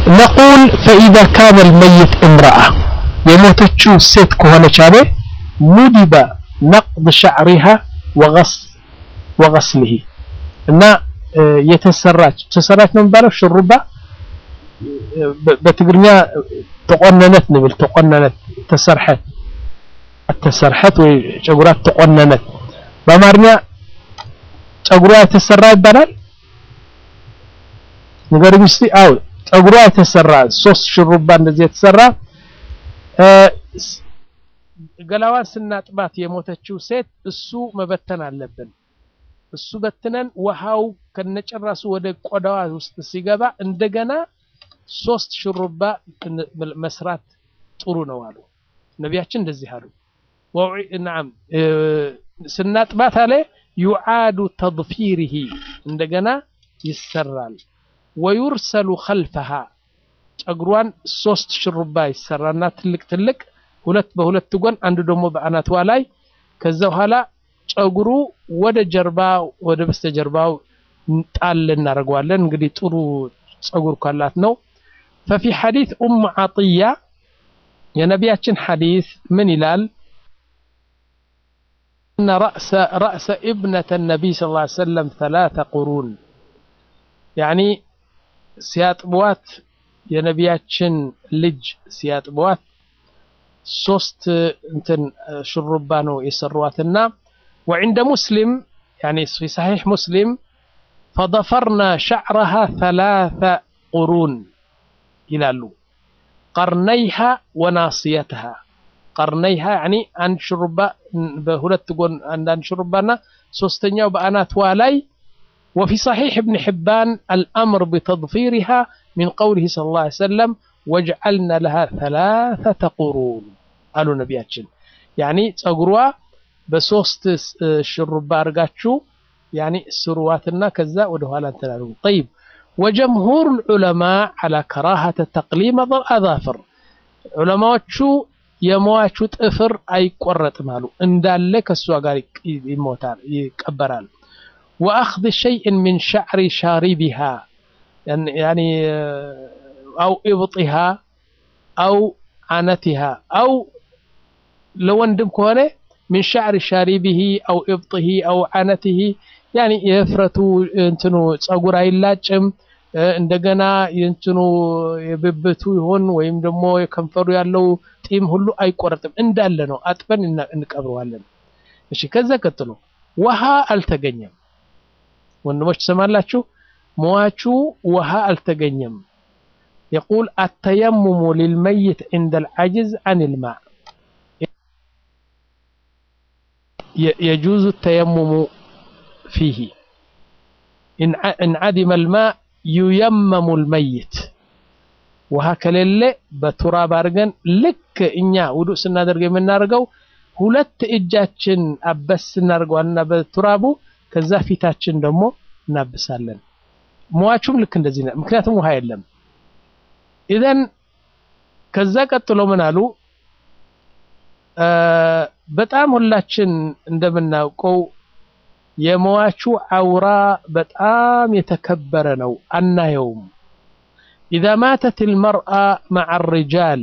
ነቁል ፈኢዛ ካነ ልመይት እምረአ የሞተችው ሴት ከሆነች አለ ኑዲበ ነቅድ ሸዕሪሃ ወገስልህ እና የተሰራች ተሰራች ነው የሚባለው ሽሩባ በትግርኛ ተቆነነት ንብል ተቆነነት ተሰርሐት ተሰርሐት ወይ ጨጉራ ተቆነነት በአማርኛ ጨጉሯ የተሰራ ይባላል ንገሩኝ እስቲ አው ጸጉሯ የተሰራ ሶስት ሽሩባ እንደዚህ የተሰራ ገላዋን ስናጥባት የሞተችው ሴት እሱ መበተን አለብን። እሱ በትነን ውሃው ከነጨራሱ ወደ ቆዳዋ ውስጥ ሲገባ እንደገና ሶስት ሽሩባ መስራት ጥሩ ነው አሉ ነቢያችን። እንደዚህ አሉ። ናም ስናጥባት አለ ዩዓዱ ተድፊሪሂ እንደገና ይሰራል። ወዩርሰሉ ኸልፈሃ ጨጉሯን ሶስት ሽሩባ ይሰራና ትልቅ ትልቅ ሁለት በሁለት ጎን አንዱ ደግሞ በአናትዋ ላይ ከዛ በኋላ ጨጉሩ ወደ ጀርባ ወደ በስተጀርባው ጣል እናደርገዋለን። እንግዲህ ጥሩ ጸጉር ካላት ነው። ፈፊ ሐዲስ ኡም ዓጥያ የነቢያችን ሐዲስ ምን ይላል? እነ ረእሰ ኢብነተ ነቢይ ስ ላ ሰለም ተላተ ቁሩን ያኒ ሲያጥቧት የነቢያችን ልጅ ሲያጥቧት ሶስት እንትን ሽሩባ ነው የሰሯትና ወዕንደ ሙስሊም ያኒ ፊ ሰሒሕ ሙስሊም ፈደፈርና ሸዕረሃ ተላተ ቁሩን ይላሉ ቀርነይሃ ወናስየትሃ ቀርነይሃ ያኒ አንድ ሽሩባ በሁለት ጎን አንዳንድ ሽሩባና ሶስተኛው በአናትዋ ላይ وفي صحيح ابن حبان الأمر بتضفيرها من قوله صلى الله عليه وسلم وجعلنا لها ثلاثة قرون قالوا نبياتشن يعني ጸጉሯ በሶስት ሽሩባ አርጋችሁ يعني ስሩዋትና ከዛ ወደ ኋላ እንትላሉ طيب وجمهور العلماء على كراهة تقليم الأظافر ዑለማዎቹ የሟቹ ጥፍር አይቆረጥም አሉ እንዳለ ከሷ ጋር ይሞታል ይቀበራል وأخذ شيء من شعر شاربها يعني أو إبطها أو عنتها أو لو اندم كونه من شعر شاربه أو إبطه أو عنته يعني يفرتو انتنو ጸጉር አይላጭም እንደገና የእንትኑ የብብቱ ይሆን ወይም ደግሞ የከንፈሩ ያለው ጢም ሁሉ አይቆረጥም እንዳለ ነው አጥበን እንቀብረዋለን እሺ ከዛ ቀጥሎ ውሃ አልተገኘም ወንድሞች ትሰማላችሁ ሟቹ ውሃ አልተገኘም يقول التيمم للميت عند العجز عن الماء يجوز التيمم فيه إن عدم الماء ييمم الميت ውሃ ከሌለ በቱራብ አድርገን ልክ እኛ ውዱእ ስናደርግ የምናደርገው ሁለት እጃችን አበስ ስናደርገዋልና በቱራቡ ከዛ ፊታችን ደግሞ እናብሳለን። ሟቹም ልክ እንደዚህ ነው። ምክንያቱም ውሃ የለም። ኢዘን ከዛ ቀጥሎ ምን አሉ? በጣም ሁላችን እንደምናውቀው የሟቹ አውራ በጣም የተከበረ ነው፣ አናየውም። ኢዛ ማተት ልመርአ መዓ ሪጃል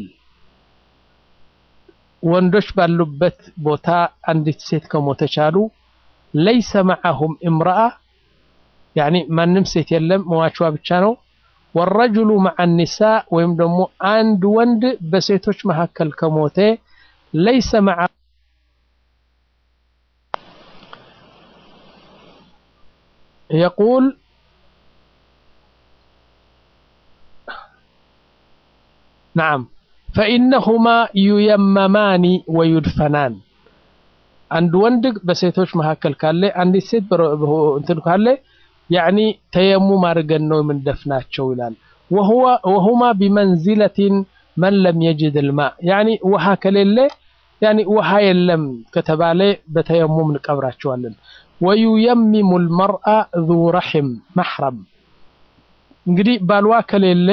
ወንዶች ባሉበት ቦታ አንዲት ሴት ከሞተች አሉ ለይሰ መዓሁም እምረአ ያኒ ማንም ሴት የለም መዋቿ ብቻ ነው። ወረጅሉ መዓ ኒሳ ወይም ደግሞ አንድ ወንድ በሴቶች መካከል ከሞተ ለይሰ መዓ የቁል ነዓም ፈኢነሁማ ዩየመማኒ ወዩድፈናን አንድ ወንድ በሴቶች መካከል ካለ አንዲት ሴት እንትን ካለ ያኒ ተየሙም አድርገን ነው የምንደፍናቸው ይላል። ወሁማ ቢመንዚለቲን መን ለም የጅድ ልማ ያኒ ውሃ ከሌለ ያኒ ውሃ የለም ከተባለ በተየሙም እንቀብራቸዋለን። ወዩየሚሙ ልመርአ ዙ ረሒም መሕረም እንግዲህ ባልዋ ከሌለ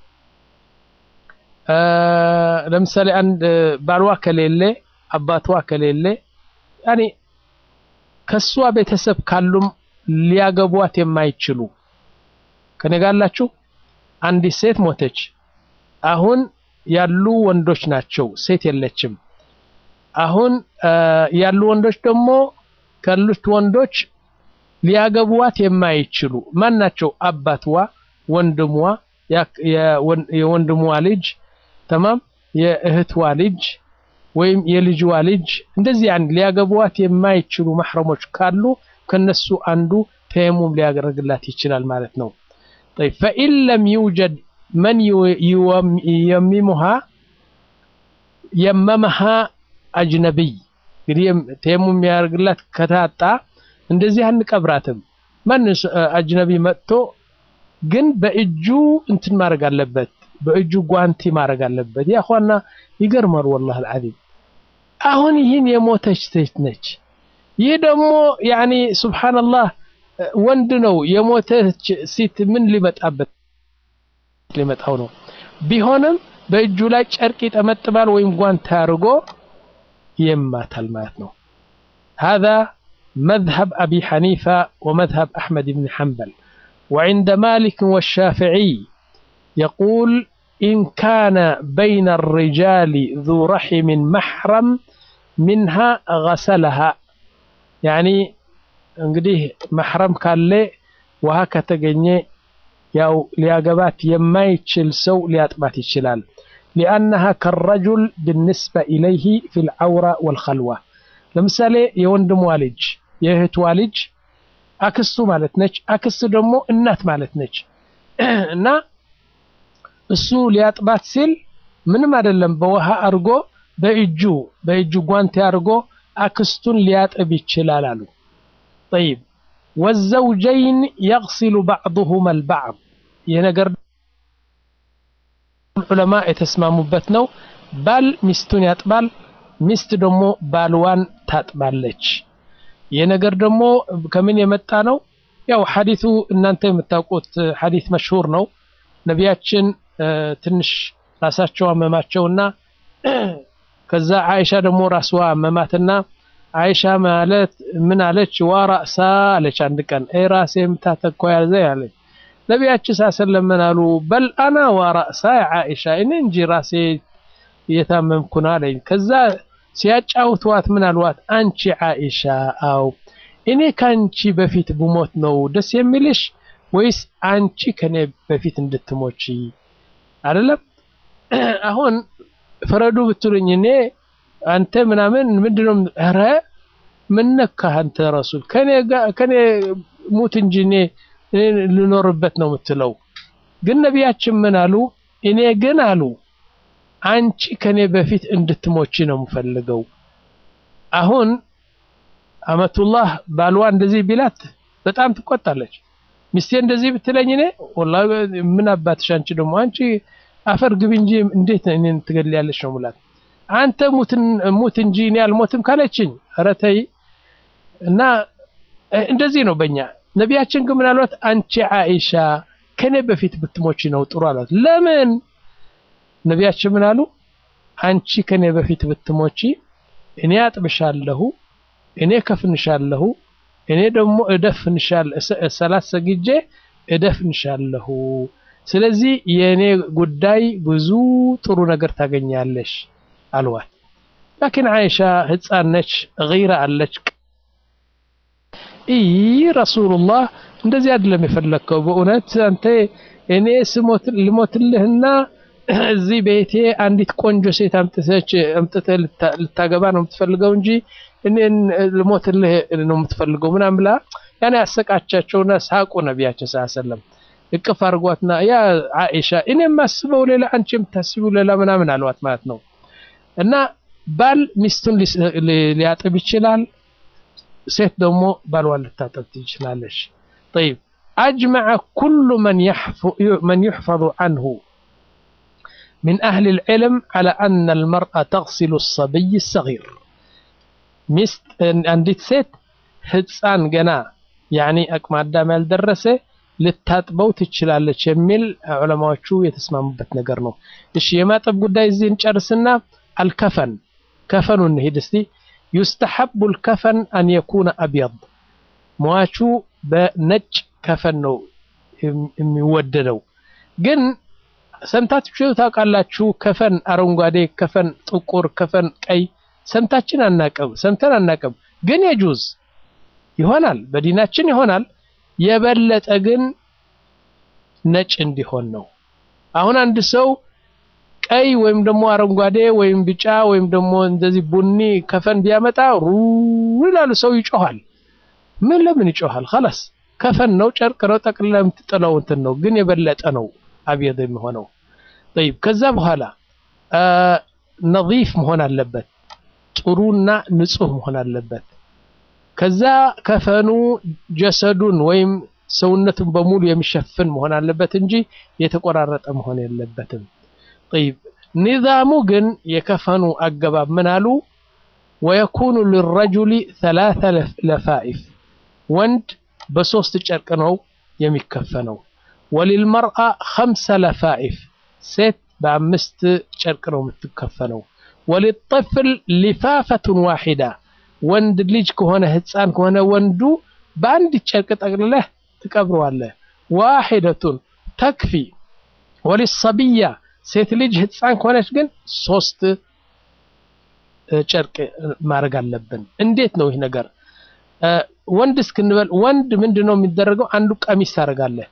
ለምሳሌ አንድ ባልዋ ከሌለ አባትዋ ከሌለ ያኒ ከሷ ቤተሰብ ካሉም ሊያገቧት የማይችሉ ከኔ ጋር አላችሁ። አንዲት ሴት ሞተች፣ አሁን ያሉ ወንዶች ናቸው፣ ሴት የለችም። አሁን ያሉ ወንዶች ደግሞ ካሉት ወንዶች ሊያገቡዋት የማይችሉ ማን ናቸው? አባትዋ፣ ወንድሟ፣ የወንድሟ ልጅ ተማም፣ የእህትዋ ልጅ ወይም የልጅዋ ልጅ እንደዚህ አንድ ሊያገቡዋት የማይችሉ ማህረሞች ካሉ ከነሱ አንዱ ተየሙም ሊያደርግላት ይችላል ማለት ነው። طيب فإن لم يوجد من ييممها يممها أجنبي እንግዲህ ተየሙም የሚያደርግላት ከታጣ እንደዚህ አንቀብራትም። ማን አጅነቢ መጥቶ ግን በእጁ እንትን ማድረግ አለበት፣ በእጁ ጓንቲ ማድረግ አለበት። ያ ኋና ይገርማል ወላሂ አልዓዚም። አሁን ይህን የሞተች ሴት ነች። ይህ ደግሞ ያኒ ሱብሃንአላህ ወንድ ነው። የሞተች ሴት ምን ሊመጣበት ሊመጣው ነው? ቢሆንም በእጁ ላይ ጨርቅ ይጠመጥማል ወይም ጓንት አድርጎ ይማታል ማለት ነው። هذا مذهب أبي حنيفة ومذهب أحمد بن حنبل وعند مالك والشافعي يقول إن كان بين الرجال ذو رحم محرم منها غسلها يعني እንግዲህ መሕረም ካለ ውሃ ከተገኘ ያው ሊያገባት የማይችል ሰው ሊያጥባት ይችላል። ሊአነሃ ከረጁል ብንስበ ኢለይህ ፊል ዐውራ ወልኸልዋ። ለምሳሌ የወንድሟ ልጅ የእህትዋ ልጅ አክስቱ ማለት ነች። አክስቱ ደግሞ እናት ማለት ነች እና እሱ ሊያጥባት ሲል ምንም አይደለም፣ በውሃ አድርጎ በእጁ በእጁ ጓንቴ አድርጎ አክስቱን ሊያጥብ ይችላል አሉ። ጠይብ ወዘውጀይን የግሲሉ ባዕዱሁማ አልባዕድ ይህ ነገር ዑለማ የተስማሙበት ነው። ባል ሚስቱን ያጥባል፣ ሚስት ደግሞ ባልዋን ታጥባለች። ይህ ነገር ደግሞ ከምን የመጣ ነው? ያው ሐዲቱ እናንተ የምታውቁት ሐዲት መሽሁር ነው። ነቢያችን ትንሽ ራሳቸው አመማቸውና ከዛ አይሻ ደግሞ ራስዋ አመማትና አይሻ ማለት ምን አለች? ዋ ራእሳ አለች። አንድ ቀን አይ ራሴ የምታተኮ ያዘ ያለች ነቢያችን ሳሰለም ምን አሉ? በል አና ዋ ራእሳ አይሻ እኔ እንጂ ራሴ እየታመምኩና አለኝ። ከዛ ሲያጫውተዋት ምን አልዋት? አንቺ አይሻ አው እኔ ከአንቺ በፊት ብሞት ነው ደስ የሚልሽ ወይስ አንቺ ከኔ በፊት እንድትሞቺ አይደለም? አሁን ፍረዱ ብትሉኝ እኔ አንተ ምናምን ምንድነው? ኧረ ምን ነካህ አንተ ረሱል ከኔ ከኔ ሙት እንጂ እኔ ልኖርበት ነው የምትለው። ግን ነቢያችን ምን አሉ? እኔ ግን አሉ አንቺ ከኔ በፊት እንድትሞቺ ነው የምፈልገው። አሁን አመቱላህ ባልዋ እንደዚህ ቢላት በጣም ትቆጣለች። ሚስቴ እንደዚህ ብትለኝ እኔ ወላሂ ምን አባትሽ አንቺ ደግሞ አንቺ አፈር ግቢ እንጂ እንዴት እኔን ትገድያለሽ ነው ሙላት አንተ ሙት እንጂ እኔ አልሞትም ካለችኝ ኧረ ተይ እና እንደዚህ ነው በእኛ ነቢያችን ግን ምን አሏት አንቺ አይሻ ከኔ በፊት ብትሞቺ ነው ጥሩ አሏት ለምን ነቢያችን ምን አሉ አንቺ ከኔ በፊት ብትሞቺ እኔ አጥብሻለሁ እኔ ከፍንሻለሁ እኔ ደግሞ እደፍንሻለሁ ሰላት ሰግጄ እደፍንሻለሁ ስለዚህ የእኔ ጉዳይ ብዙ ጥሩ ነገር ታገኛለሽ አልዋት ላኪን አይሻ ህፃን ነች ገይራ አለች ይህ ረሱሉላህ እንደዚህ አይደለም የፈለግከው በእውነት አንተ እኔ ልሞትልህና እዚህ ቤቴ አንዲት ቆንጆ ሴት አምጥተች አምጥተህ ልታገባ ነው የምትፈልገው እንጂ እኔን ልሞትልህ ነው የምትፈልገው ምናምን ብላ ያኔ ያሰቃቻቸውና ሳቁ ነቢያችን ሰለም እቅፍ አድርጓትና ያ አይሻ እኔ የማስበው ሌላ አንቺ የምታስቢው ሌላ ምናምን አልዋት ማለት ነው እና ባል ሚስቱን ሊያጥብ ይችላል ሴት ደግሞ ባልዋን ልታጠብ ትችላለች طيب أجمع كل من من يحفظ عنه من أهل العلم على أن المرأة تغسل الصبي الصغير ሚስት አንዲት ሴት ህፃን ገና ያኒ አቅመ አዳም ያልደረሰ ልታጥበው ትችላለች የሚል ዑለማዎቹ የተስማሙበት ነገር ነው። እሺ የማጠብ ጉዳይ እዚህ እንጨርስና አልከፈን ከፈኑ እንሂድ እስቲ። ዩስተሐቡ ልከፈን አን የኩነ አብየድ ሟቹ በነጭ ከፈን ነው የሚወደደው። ግን ሰምታችሁ ታውቃላችሁ? ከፈን አረንጓዴ፣ ከፈን ጥቁር፣ ከፈን ቀይ ሰምታችን አናቅም፣ ሰምተን አናቅም። ግን የጁዝ ይሆናል፣ በዲናችን ይሆናል። የበለጠ ግን ነጭ እንዲሆን ነው። አሁን አንድ ሰው ቀይ ወይም ደግሞ አረንጓዴ ወይም ቢጫ ወይም ደግሞ እንደዚህ ቡኒ ከፈን ቢያመጣ ሩ ይላሉ። ሰው ይጮሃል። ምን ለምን ይጮሃል? خلاص ከፈን ነው፣ ጨርቅ ነው፣ ጠቅልላ የምትጥለው እንትን ነው። ግን የበለጠ ነው አብየድ የሚሆነው። طيب ከዛ በኋላ ነዚፍ መሆን አለበት፣ ጥሩና ንጹህ መሆን አለበት። ከዛ ከፈኑ ጀሰዱን ወይም ሰውነቱን በሙሉ የሚሸፍን መሆን አለበት እንጂ የተቆራረጠ መሆን የለበትም። طيب ኒዛሙ ግን የከፈኑ አገባብ ምን አሉ? ወየኩኑ ሊረጁሊ ሰላሳ ለፋኢፍ ወንድ በሶስት ጨርቅ ነው የሚከፈነው። ወሊልመርአ ኸምሰ ለፋኢፍ ሴት በአምስት ጨርቅ ነው የምትከፈነው። ወሊጠፍል ሊፋፈቱን ዋሂዳ ወንድ ልጅ ከሆነ ህፃን ከሆነ ወንዱ በአንድ ጨርቅ ጠቅልለህ ትቀብረዋለህ። ዋሂደቱን ተክፊ። ወሊሰብያ ሴት ልጅ ህፃን ከሆነች ግን ሶስት ጨርቅ ማድረግ አለብን። እንዴት ነው ይህ ነገር? ወንድ እስክንበል ወንድ ምንድን ነው የሚደረገው? አንዱ ቀሚስ ታደርጋለህ።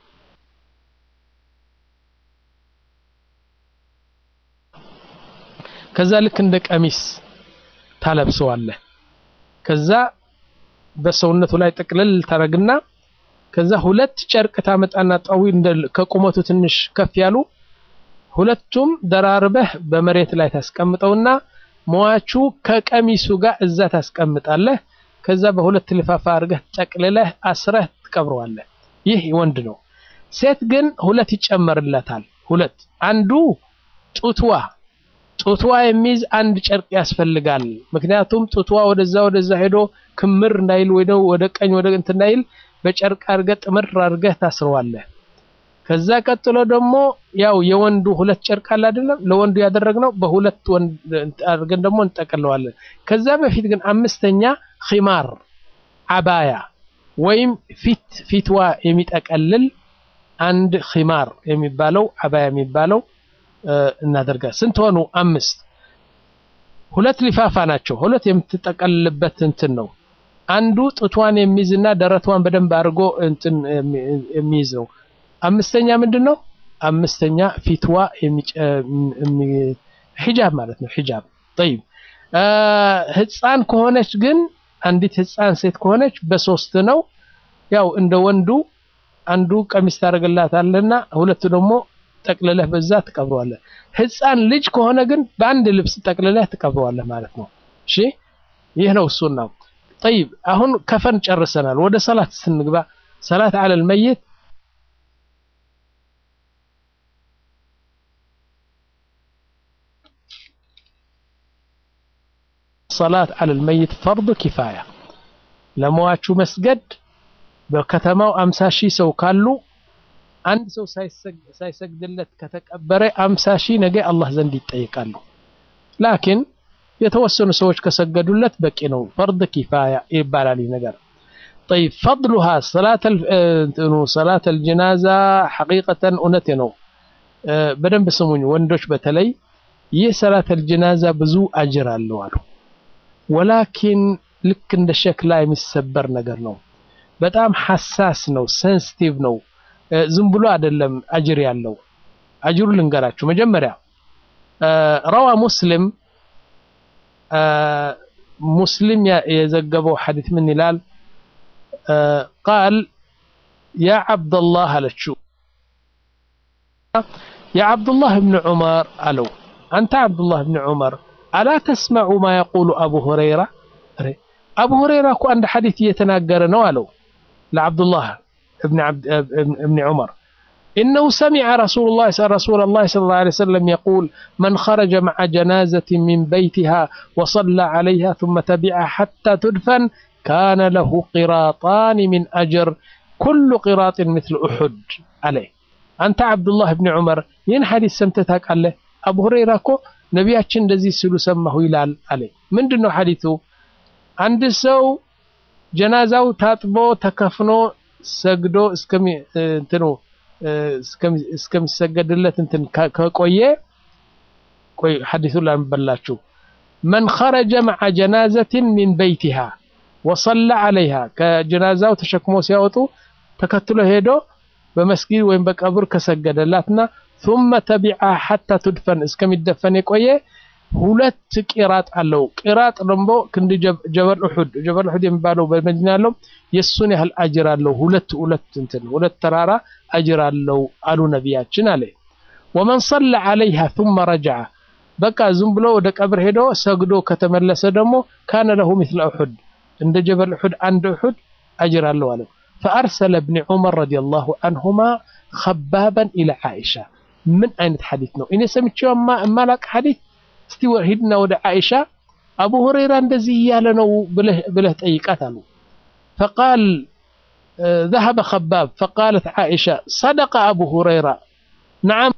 ከዛ ልክ እንደ ቀሚስ ታለብሰዋለህ። ከዛ በሰውነቱ ላይ ጥቅልል ታደርግና ከዛ ሁለት ጨርቅ ታመጣና ጠዊ ከቁመቱ ትንሽ ከፍ ያሉ ሁለቱም ደራርበህ በመሬት ላይ ታስቀምጠውና መዋቹ ከቀሚሱ ጋር እዛ ታስቀምጣለህ። ከዛ በሁለት ልፋፋ አድርገህ ጠቅልለህ አስረህ ትቀብረዋለህ። ይህ ወንድ ነው። ሴት ግን ሁለት ይጨመርለታል። ሁለት አንዱ ጡትዋ ጡትዋ የሚይዝ አንድ ጨርቅ ያስፈልጋል። ምክንያቱም ጡትዋ ወደዛ ወደዛ ሄዶ ክምር እንዳይል ወይ ወደ ቀኝ ወደ እንትን እንዳይል በጨርቅ አድርገህ ጥምር አድርገህ ታስረዋለህ። ከዛ ቀጥሎ ደግሞ ያው የወንዱ ሁለት ጨርቅ አለ አይደለም? ለወንዱ ያደረግነው በሁለት ወንድ አድርገን ደግሞ እንጠቀለዋለን። ከዛ በፊት ግን አምስተኛ ኺማር አባያ ወይም ፊት ፊትዋ የሚጠቀልል አንድ ኺማር የሚባለው አባያ የሚባለው እናደርጋል። ስንት ሆኑ? አምስት። ሁለት ሊፋፋ ናቸው። ሁለት የምትጠቀልልበት እንትን ነው። አንዱ ጡቷን የሚይዝና ደረቷን በደንብ አድርጎ እንትን የሚይዝ ነው። አምስተኛ ምንድን ነው? አምስተኛ ፊትዋ ሒጃብ ማለት ነው። ሒጃብ ጠይብ። ህፃን ከሆነች ግን አንዲት ህፃን ሴት ከሆነች በሶስት ነው። ያው እንደ ወንዱ አንዱ ቀሚስ ታደርግላታለና ሁለቱ ደግሞ ጠቅልለህ በዛ ትቀብረዋለህ። ህፃን ልጅ ከሆነ ግን በአንድ ልብስ ጠቅልለህ ትቀብረዋለህ ማለት ነው። እሺ ይህ ነው ሱናው። ጠይብ አሁን ከፈን ጨርሰናል። ወደ ሰላት ስንግባ ሰላት አለል መይት ሰላት አለል መይት ፈርዱ ኪፋያ ለመዋቹ መስገድ በከተማው አምሳ ሺህ ሰው ካሉ አንድ ሰው ሳይሰግድለት ከተቀበረ አምሳ ሺህ ነገ አላህ ዘንድ ይጠይቃሉ። ላኪን የተወሰኑ ሰዎች ከሰገዱለት በቂ ነው። ፈርድ ኪፋያ ይባላል ይህ ነገር። ጠይብ ፈድሉሃ ሰላት አልጀናዛ ሐቂቀተን እውነቴ ነው። በደንብ ስሙኝ ወንዶች በተለይ ይህ ሰላት አልጀናዛ ብዙ አጅር አለው አሉ። ወላኪን ልክ እንደ ሸክላ የሚሰበር ነገር ነው። በጣም ሐሳስ ነው፣ ሴንሲቲቭ ነው። ዝም ብሎ አይደለም አጅር ያለው። አጅሩ ልንገራችሁ። መጀመሪያ ረዋ ሙስሊም ሙስሊም የዘገበው ሐዲት ምን ይላል? ቃል ያ ዓብደላህ አለችው ያ ዓብዱላህ ብን ዑመር አለው አንተ ዓብዱላህ ብን ዑመር አላ ተስመዑ ማ የቁሉ አቡ ሁረይራ አቡ ሁረይራ እኮ አንድ ሐዲት እየተናገረ ነው አለው ለዓብዱላህ እብን ዑመር إنه سمع رسول الله رسول الله صلى الله عليه وسلم يقول من خرج مع جنازة من بيتها وصلى عليها ثم تبعها حتى تدفن كان له قراطان من أجر كل قراط مثل أحد عليه أنت عبد الله بن عمر ين حديث سمتتك عليه أبو هريرة كو نبياتشن دزي سلو سمه يلال عليه من دنو حديثه عند سو جنازة تاتبو تكفنو سجدو اسكمي انتنو እስከሚሰገድለት እንትን ከቆየ ቆይ ሐዲሱን ላንበላችሁ መን ኸረጀ መዓ ጀናዘትን ሚን በይቲሃ ወሰላ ዓለይሃ ከጀናዛው ተሸክሞ ሲያወጡ ተከትሎ ሄዶ በመስጊድ ወይም በቀብር ከሰገደላትና ثم تبعها حتى تدفن እስከሚደፈን የቆየ ሁለት ቂራጥ አለው። ቂራጥ ደግሞ ክንድ ጀበል ኡሑድ ጀበል ኡሑድ የሚባለው በመዲና ያለው የሱን ያህል አጅር አለው። ሁለት ሁለት እንትን ሁለት ተራራ አጅር አለው አሉ ነቢያችን አለ። ወመን ሰለ ዐለይሃ ثم ረጀዐ በቃ ዝም ብሎ ወደ ቀብር ሄዶ ሰግዶ ከተመለሰ ደግሞ ካነ ለሁ ሚስለ ኡሑድ እንደ ጀበል ኡሑድ አንድ ኡሑድ አጅር አለው አለው። ፈአርሰለ እብኒ ዑመር ረዲየላሁ አንሁማ ኸባበን ኢላ ዓኢሻ ምን አይነት ሐዲት ነው? እኔ ሰምቼው የማላቅ ሐዲት እስቲ ሂድና ወደ ዓኢሻ አቡ ሁረይራ እንደዚህ እያለ ነው ብለህ ጠይቃት አሉ። ፈቃል ذهب خباب فقالت عائشة صدق أبو هريرة نعم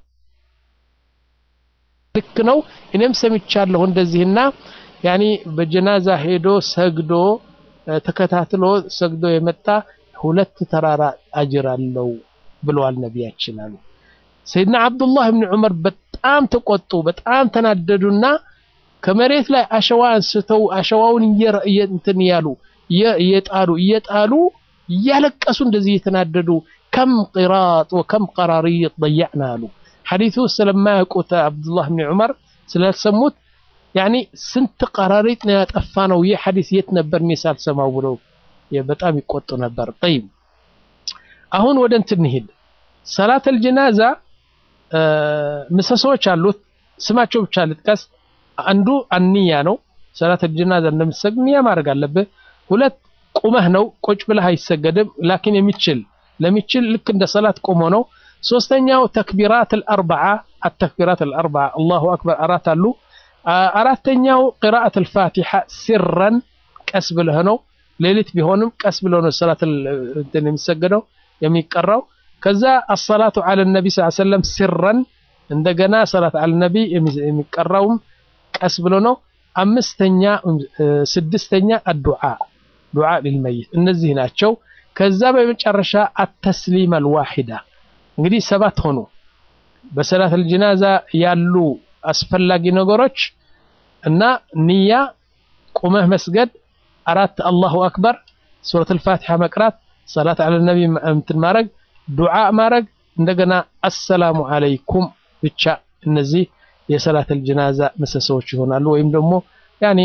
ልክ ነው እኔም ሰምቻለሁ እንደዚህና ያኒ በጀናዛ ሄዶ ሰግዶ ተከታትሎ ሰግዶ የመጣ ሁለት ተራራ አጅር አለው ብለዋል ነቢያችን አሉ። ሰይድና አብዱላህ ብን ዑመር በጣም ተቆጡ፣ በጣም ተናደዱና ከመሬት ላይ አሸዋ አንስተው አሸዋውን እንትን እያሉ እየጣሉ እየጣሉ እያለቀሱ እንደዚህ እየተናደዱ ከም ቂራጥ ወከም ቀራሪጥ ضيعنا አሉ። ሐዲሱ ስለማያውቁት አብዱላህ ብን ዑመር ስላልሰሙት ያኒ ስንት ቀራሪጥ ነው ያጠፋ ነው ይህ ሐዲስ የት ነበር እኔ ሳልሰማው ብለው በጣም ይቆጡ ነበር። ጠይብ አሁን ወደ እንትን እንሂድ። ሰላተል ጀናዛ ምሰሶዎች አሉት። ስማቸው ብቻ ልጥቀስ። አንዱ አንያ ነው። ሰላተል ጀናዛ እንደምትሰግድ ንያ ማድረግ አለብህ። ሁለት ቁመህ ነው፣ ቁጭ ብለህ አይሰገድም። ላኪን የሚችል ለሚችል ልክ እንደ ሰላት ቆሞ ነው። ሶስተኛው ተክቢራት አልአርበዓ አተክቢራት አልአርበዓ አላሁ አክበር አራት አሉ። አራተኛው ቅራአት አልፋቲሓ ሲረን ቀስ ብለህ ነው። ሌሊት ቢሆንም ቀስ ብለው ነው ሰላት እንትን የሚሰገደው የሚቀራው። ከዛ አሰላቱ ዐለ ነቢ ስ ሰለም ሲረን እንደገና ሰላት ዐለ ነቢ የሚቀራውም ቀስ ብሎ ነው። አምስተኛ ስድስተኛ አዱዓ ዱዓ ሊልመይት እነዚህ ናቸው። ከዛ በመጨረሻ አተስሊም አልዋሂዳ እንግዲህ ሰባት ሆኑ። በሰላት አልጀናዛ ያሉ አስፈላጊ ነገሮች እና ንያ፣ ቁመህ መስገድ፣ አራት አላሁ አክበር፣ ሱረት አልፋቲሓ መቅራት፣ ሰላት ዐለ ነቢ እንትን ማድረግ፣ ዱዓ ማድረግ፣ እንደገና አሰላሙ አለይኩም ብቻ። እነዚህ የሰላት አልጀናዛ ምሰሶዎች ይሆናሉ። ወይም ደግሞ ያኒ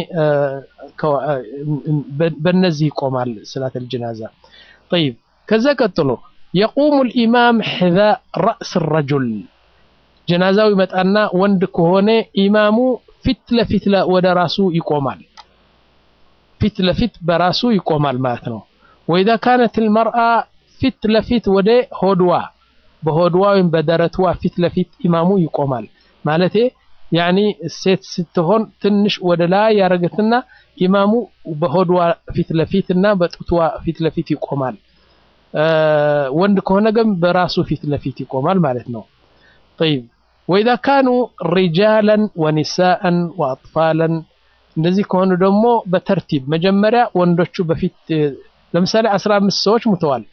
በእነዚህ ይቆማል ሰላት አልጀናዛ። ጠይብ ከዛ ቀጥሎ የቁሙ ልኢማም ሕዛ ረእስ ረጁል ጀናዛው ይመጣና ወንድ ከሆነ ኢማሙ ፊት ለፊት ወደ ራሱ ይቆማል። ፊት ለፊት በራሱ ይቆማል ማለት ነው። ወኢዛ ካነት ልመርአ ፊት ለፊት ወደ ሆድዋ በሆድዋ ወይም በደረትዋ ፊት ለፊት ኢማሙ ይቆማል ማለቴ ያኒ ሴት ስትሆን ትንሽ ወደ ላይ ያረገትና ኢማሙ በሆድዋ ፊት ለፊት እና በጡትዋ ፊት ለፊት ይቆማል። ወንድ ከሆነ ግን በራሱ ፊት ለፊት ይቆማል ማለት ነው። ጠይብ ወኢዛ ካኑ ሪጃለን ወኒሳአን ወአጥፋለን እንደዚህ ከሆኑ ደግሞ በተርቲብ መጀመሪያ ወንዶቹ በፊት ለምሳሌ አስራ አምስት ሰዎች ሙተዋል።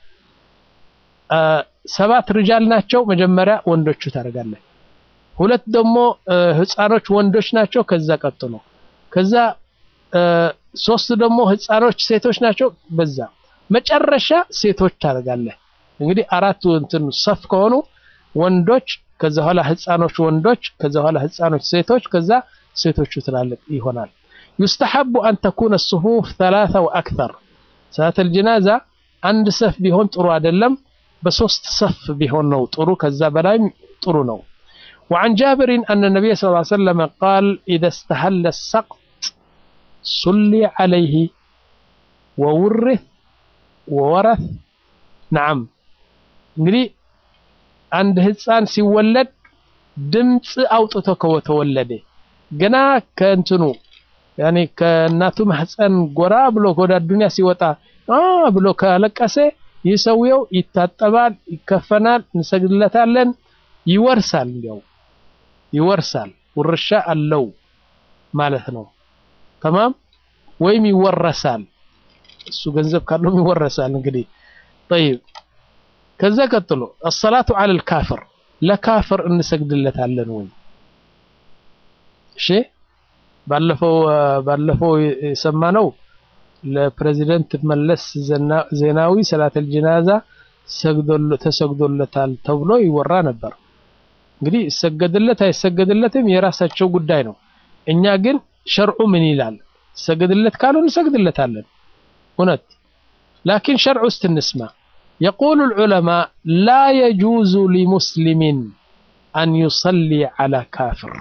ሰባት ሪጃል ናቸው። መጀመሪያ ወንዶቹ ታደርጋለህ። ሁለት ደግሞ ህፃኖች ወንዶች ናቸው። ከዛ ቀጥሎ ከዛ ሶስት ደግሞ ህፃኖች ሴቶች ናቸው። በዛ መጨረሻ ሴቶች ታደርጋለህ። እንግዲህ አራቱ እንትን ሰፍ ከሆኑ ወንዶች፣ ከዛ ኋላ ህፃኖች ወንዶች፣ ከዛ ኋላ ህፃኖች ሴቶች፣ ከዛ ሴቶቹ ትላልቅ ይሆናል። ዩስተሐቡ አን ተኩነ ሱፉፍ ተላታ ወአክተር ሰላተል ጀናዛ አንድ ሰፍ ቢሆን ጥሩ አይደለም። በሶስት ሰፍ ቢሆን ነው ጥሩ። ከዛ በላይም ጥሩ ነው። وعن جابر أن النبي صلى الله عليه وسلم قال إذا استهل السقط صلي عليه وورث وورث نعم እንግዲህ አንድ ህፃን ሲወለድ ድምፅ አውጥቶ ከተወለደ ገና ከእንትኑ ያኔ ከእናቱ ማህፀን ጎራ ብሎ ወደ አዱንያ ሲወጣ ብሎ ካለቀሰ ይህ ሰውየው ይታጠባል፣ ይከፈናል፣ እንሰግድለታለን፣ ይወርሳል እንዲያው ይወርሳል ውርሻ አለው ማለት ነው። ተማም ወይም ይወረሳል። እሱ ገንዘብ ካለውም ይወረሳል። እንግዲህ ጠይብ ከዛ ቀጥሎ አሰላቱ ዐለል ካፍር ለካፍር እንሰግድለታለን ወይ? እሺ ባለፈው ባለፈው የሰማነው ለፕሬዚደንት መለስ ዜናዊ ሰላተል ጀናዛ ተሰግዶለታል ተብሎ ይወራ ነበር። እንግዲህ ይሰገድለት አይሰገድለትም የራሳቸው ጉዳይ ነው። እኛ ግን ሸርዑ ምን ይላል? ሰገድለት ካሉ እንሰግድለታለን። እውነት ላኪን ሸርዑ ውስጥ እንስማ። የቁሉ ልዑለማء ላ የጁዙ ሊሙስሊሚን አን ዩሰሊ ዐላ ካፍር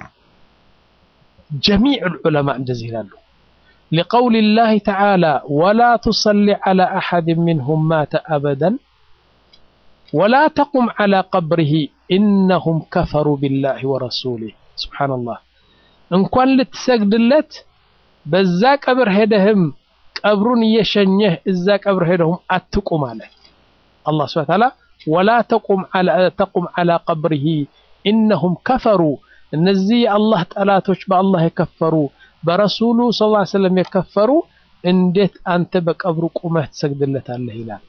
ጀሚዕ ልዑለማء እንደዚህ ይላሉ። لقول الله تعالى ولا تصل على أحد منهم مات أبدا ولا تقم على قبره إنهم كفروا بالله ورسوله سبحان الله إن كان لتسجدلت በዛ ቀብር ሄደህም ቀብሩን እየሸኘህ እዛ ቀብር ሄደህም አትቁም አለ አላህ ሱብሓነሁ ወተዓላ ወላ ተቁም ዐላ ቀብሪሂ ኢነሁም ከፈሩ እነዚህ የአላህ ጠላቶች በአላህ የከፈሩ በረሱሉ ሰለላሁ ዐለይሂ ወሰለም የከፈሩ እንዴት አንተ በቀብሩ ቁመህ ትሰግድለታለህ ይላል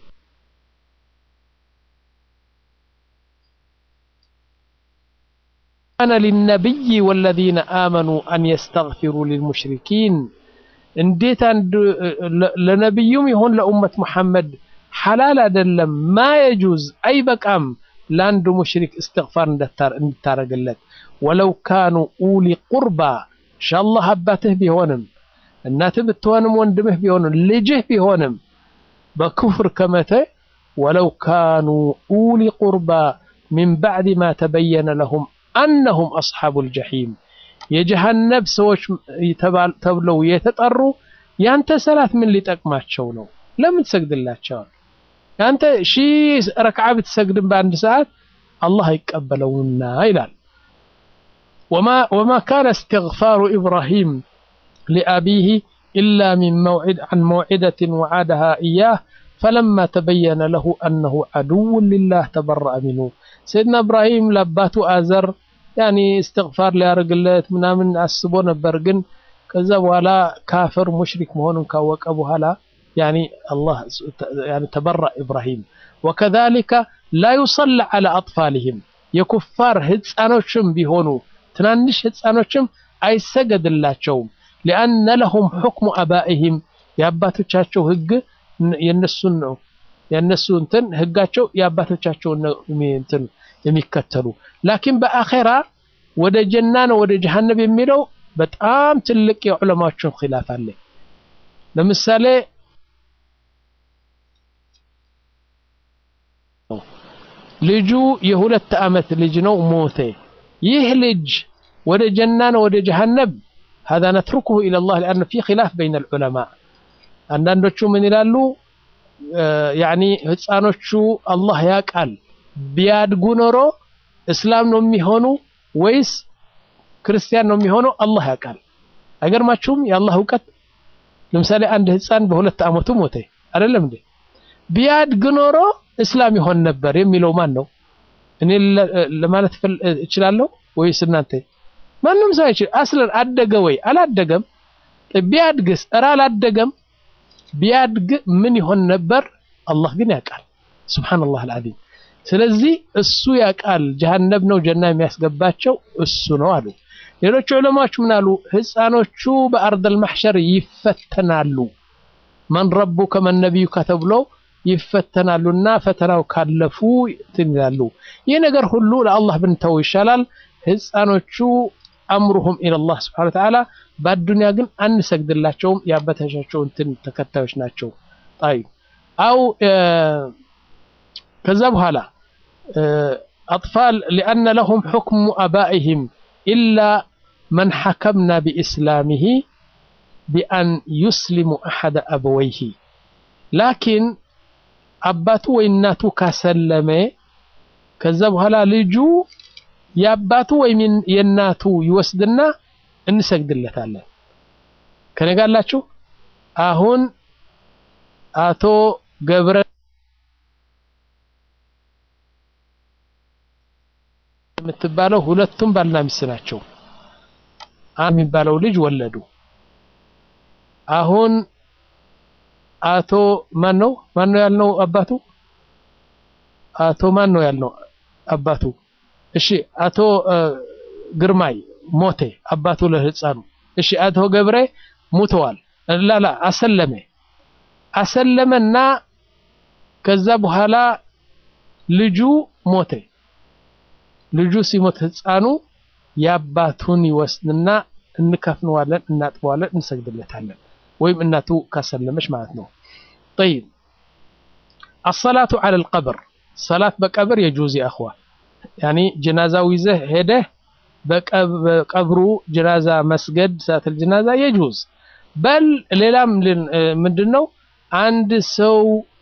كان للنبي والذين آمنوا أن يستغفروا للمشركين እንዴት አንድ ለነብዩም ይሁን ለኡመት መሐመድ ሐላል አይደለም ማ የጁዝ አይበቃም ለአንዱ ሙሽሪክ እስትግፋር እንድታረግለት ወለው ካኑ ኡሊ ቁርባ ኢንሻአላህ አባትህ ቢሆንም እናትህ ብትሆንም ወንድምህ ቢሆንም ልጅህ ቢሆንም በክፍር ከመተ ወለው ካኑ ኡሊ ቁርባ ሚን ባዕድ ማ ተበየነ ለሁም አነሁም አስሓቡል ጀሒም የጀሃነብ ሰዎች ተብለው የተጠሩ ያንተ ሰላት ምን ሊጠቅማቸው ነው? ለምን ትሰግድላቸዋል? ያንተ ሺህ ረክዓ ብትሰግድም በአንድ ሰዓት አላህ አይቀበለውና ይላል። ወማ ካነ እስትግፋሩ ኢብራሂም ሊአቢህ ኢላ ሚን መውዒድ ዐን መውዒደትን ወዓደሃ ኢያህ ፈለማ ተበየነ ለሁ አነሁ ዐዱውን ሊላህ ተበረአ ሚንሁ ሰይድና እብራሂም ለአባቱ አዘር ያኒ እስትግፋር ሊያደርግለት ምናምን አስቦ ነበር። ግን ከዛ በኋላ ካፍር ሙሽሪክ መሆኑን ካወቀ በኋላ ያኒ አላህ ያኒ ተበራ ኢብራሂም ወከዛሊከ ላ ዩሰላ ዐላ አጥፋሊሂም የኩፋር ህፃኖችም ቢሆኑ ትናንሽ ህፃኖችም አይሰገድላቸውም። ሊአነ ለሁም ሑክሙ አባኢሂም የአባቶቻቸው ህግ የነሱን ነው የነሱ እንትን ህጋቸው የአባቶቻቸውን እንትን የሚከተሉ ላኪን በአኼራ ወደ ጀና ነው ወደ ጀሃነብ የሚለው በጣም ትልቅ የዑለማዎችን ኺላፍ አለ። ለምሳሌ ልጁ የሁለት ዓመት ልጅ ነው ሞተ። ይህ ልጅ ወደ ጀና ነው ወደ ጀሃነብ هذا نتركه إلى الله لأن في خلاف بين العلماء አንዳንዶቹ ምን ይላሉ ያኒ ህፃኖቹ አላህ ያውቃል ቢያድጉ ኖሮ እስላም ነው የሚሆኑ ወይስ ክርስቲያን ነው የሚሆነው አላህ ያውቃል። አይገርማችሁም? የአላህ እውቀት። ለምሳሌ አንድ ህፃን በሁለት ዓመቱ ሞተ አይደለም እንዴ? ቢያድግ ኖሮ እስላም ይሆን ነበር የሚለው ማን ነው? እኔ ለማለት እችላለሁ ወይስ እናንተ? ማንም ሰው አይችል። አስለን አደገ ወይ አላደገም? ቢያድግስ? ኧረ አላደገም። ቢያድግ ምን ይሆን ነበር? አላህ ግን ያውቃል። ሱብሃነላህ አልዓዚም። ስለዚህ እሱ ያውቃል ጀሃነብ ነው ጀና የሚያስገባቸው እሱ ነው አሉ። ሌሎች ዑለማዎች ምን አሉ? ህፃኖቹ በአርደል ማሕሸር ይፈተናሉ። መን ረቡከ መን ነቢዩከ ተብለው ይፈተናሉና ፈተናው ካለፉ እንትን ይላሉ። ይህ ነገር ሁሉ ለአላህ ብንተው ይሻላል። ህፃኖቹ አምሩሁም ኢለላህ ስብሓነ ወተዓላ፣ በአዱንያ ግን አንሰግድላቸውም። የአባቶቻቸው እንትን ተከታዮች ናቸው። ጣይ አው ከዛ በኋላ አጥፋል ሊአነ ለሁም ሑክሙ አባኢሂም ኢላ መን ሐከምና ቢኢስላሚሂ ቢአን ዩስሊሙ አሐደ አበወይሂ ላኪን አባቱ ወይ እናቱ ካሰለመ ከዛ በኋላ ልጁ የአባቱ ወይም የእናቱ ይወስድና እንሰግድለታለን። ከነጋላችሁ አሁን አቶ ገብረ የምትባለው ሁለቱም ባልና ሚስት ናቸው። አንድ የሚባለው ልጅ ወለዱ። አሁን አቶ ማን ነው ማን ነው ያልነው አባቱ አቶ ማን ነው ያልነው አባቱ እሺ አቶ ግርማይ ሞቴ አባቱ ለህፃኑ እሺ አቶ ገብሬ ሙተዋል ላላ አሰለመ አሰለመና ከዛ በኋላ ልጁ ሞተ ልጁ ሲሞት ህፃኑ የአባቱን ይወስድና እንከፍነዋለን እናጥበዋለን እንሰግድለታለን ወይም እናቱ ካሰለመች ማለት ነው طيب الصلاة على القبر صلاة بقبر يجوز يا أخوة يعني جنازة ويزه هده በቀብሩ ጀናዛ መስገድ ሰዓት ጀናዛ የጁዝ በል ሌላም ምንድነው አንድ ሰው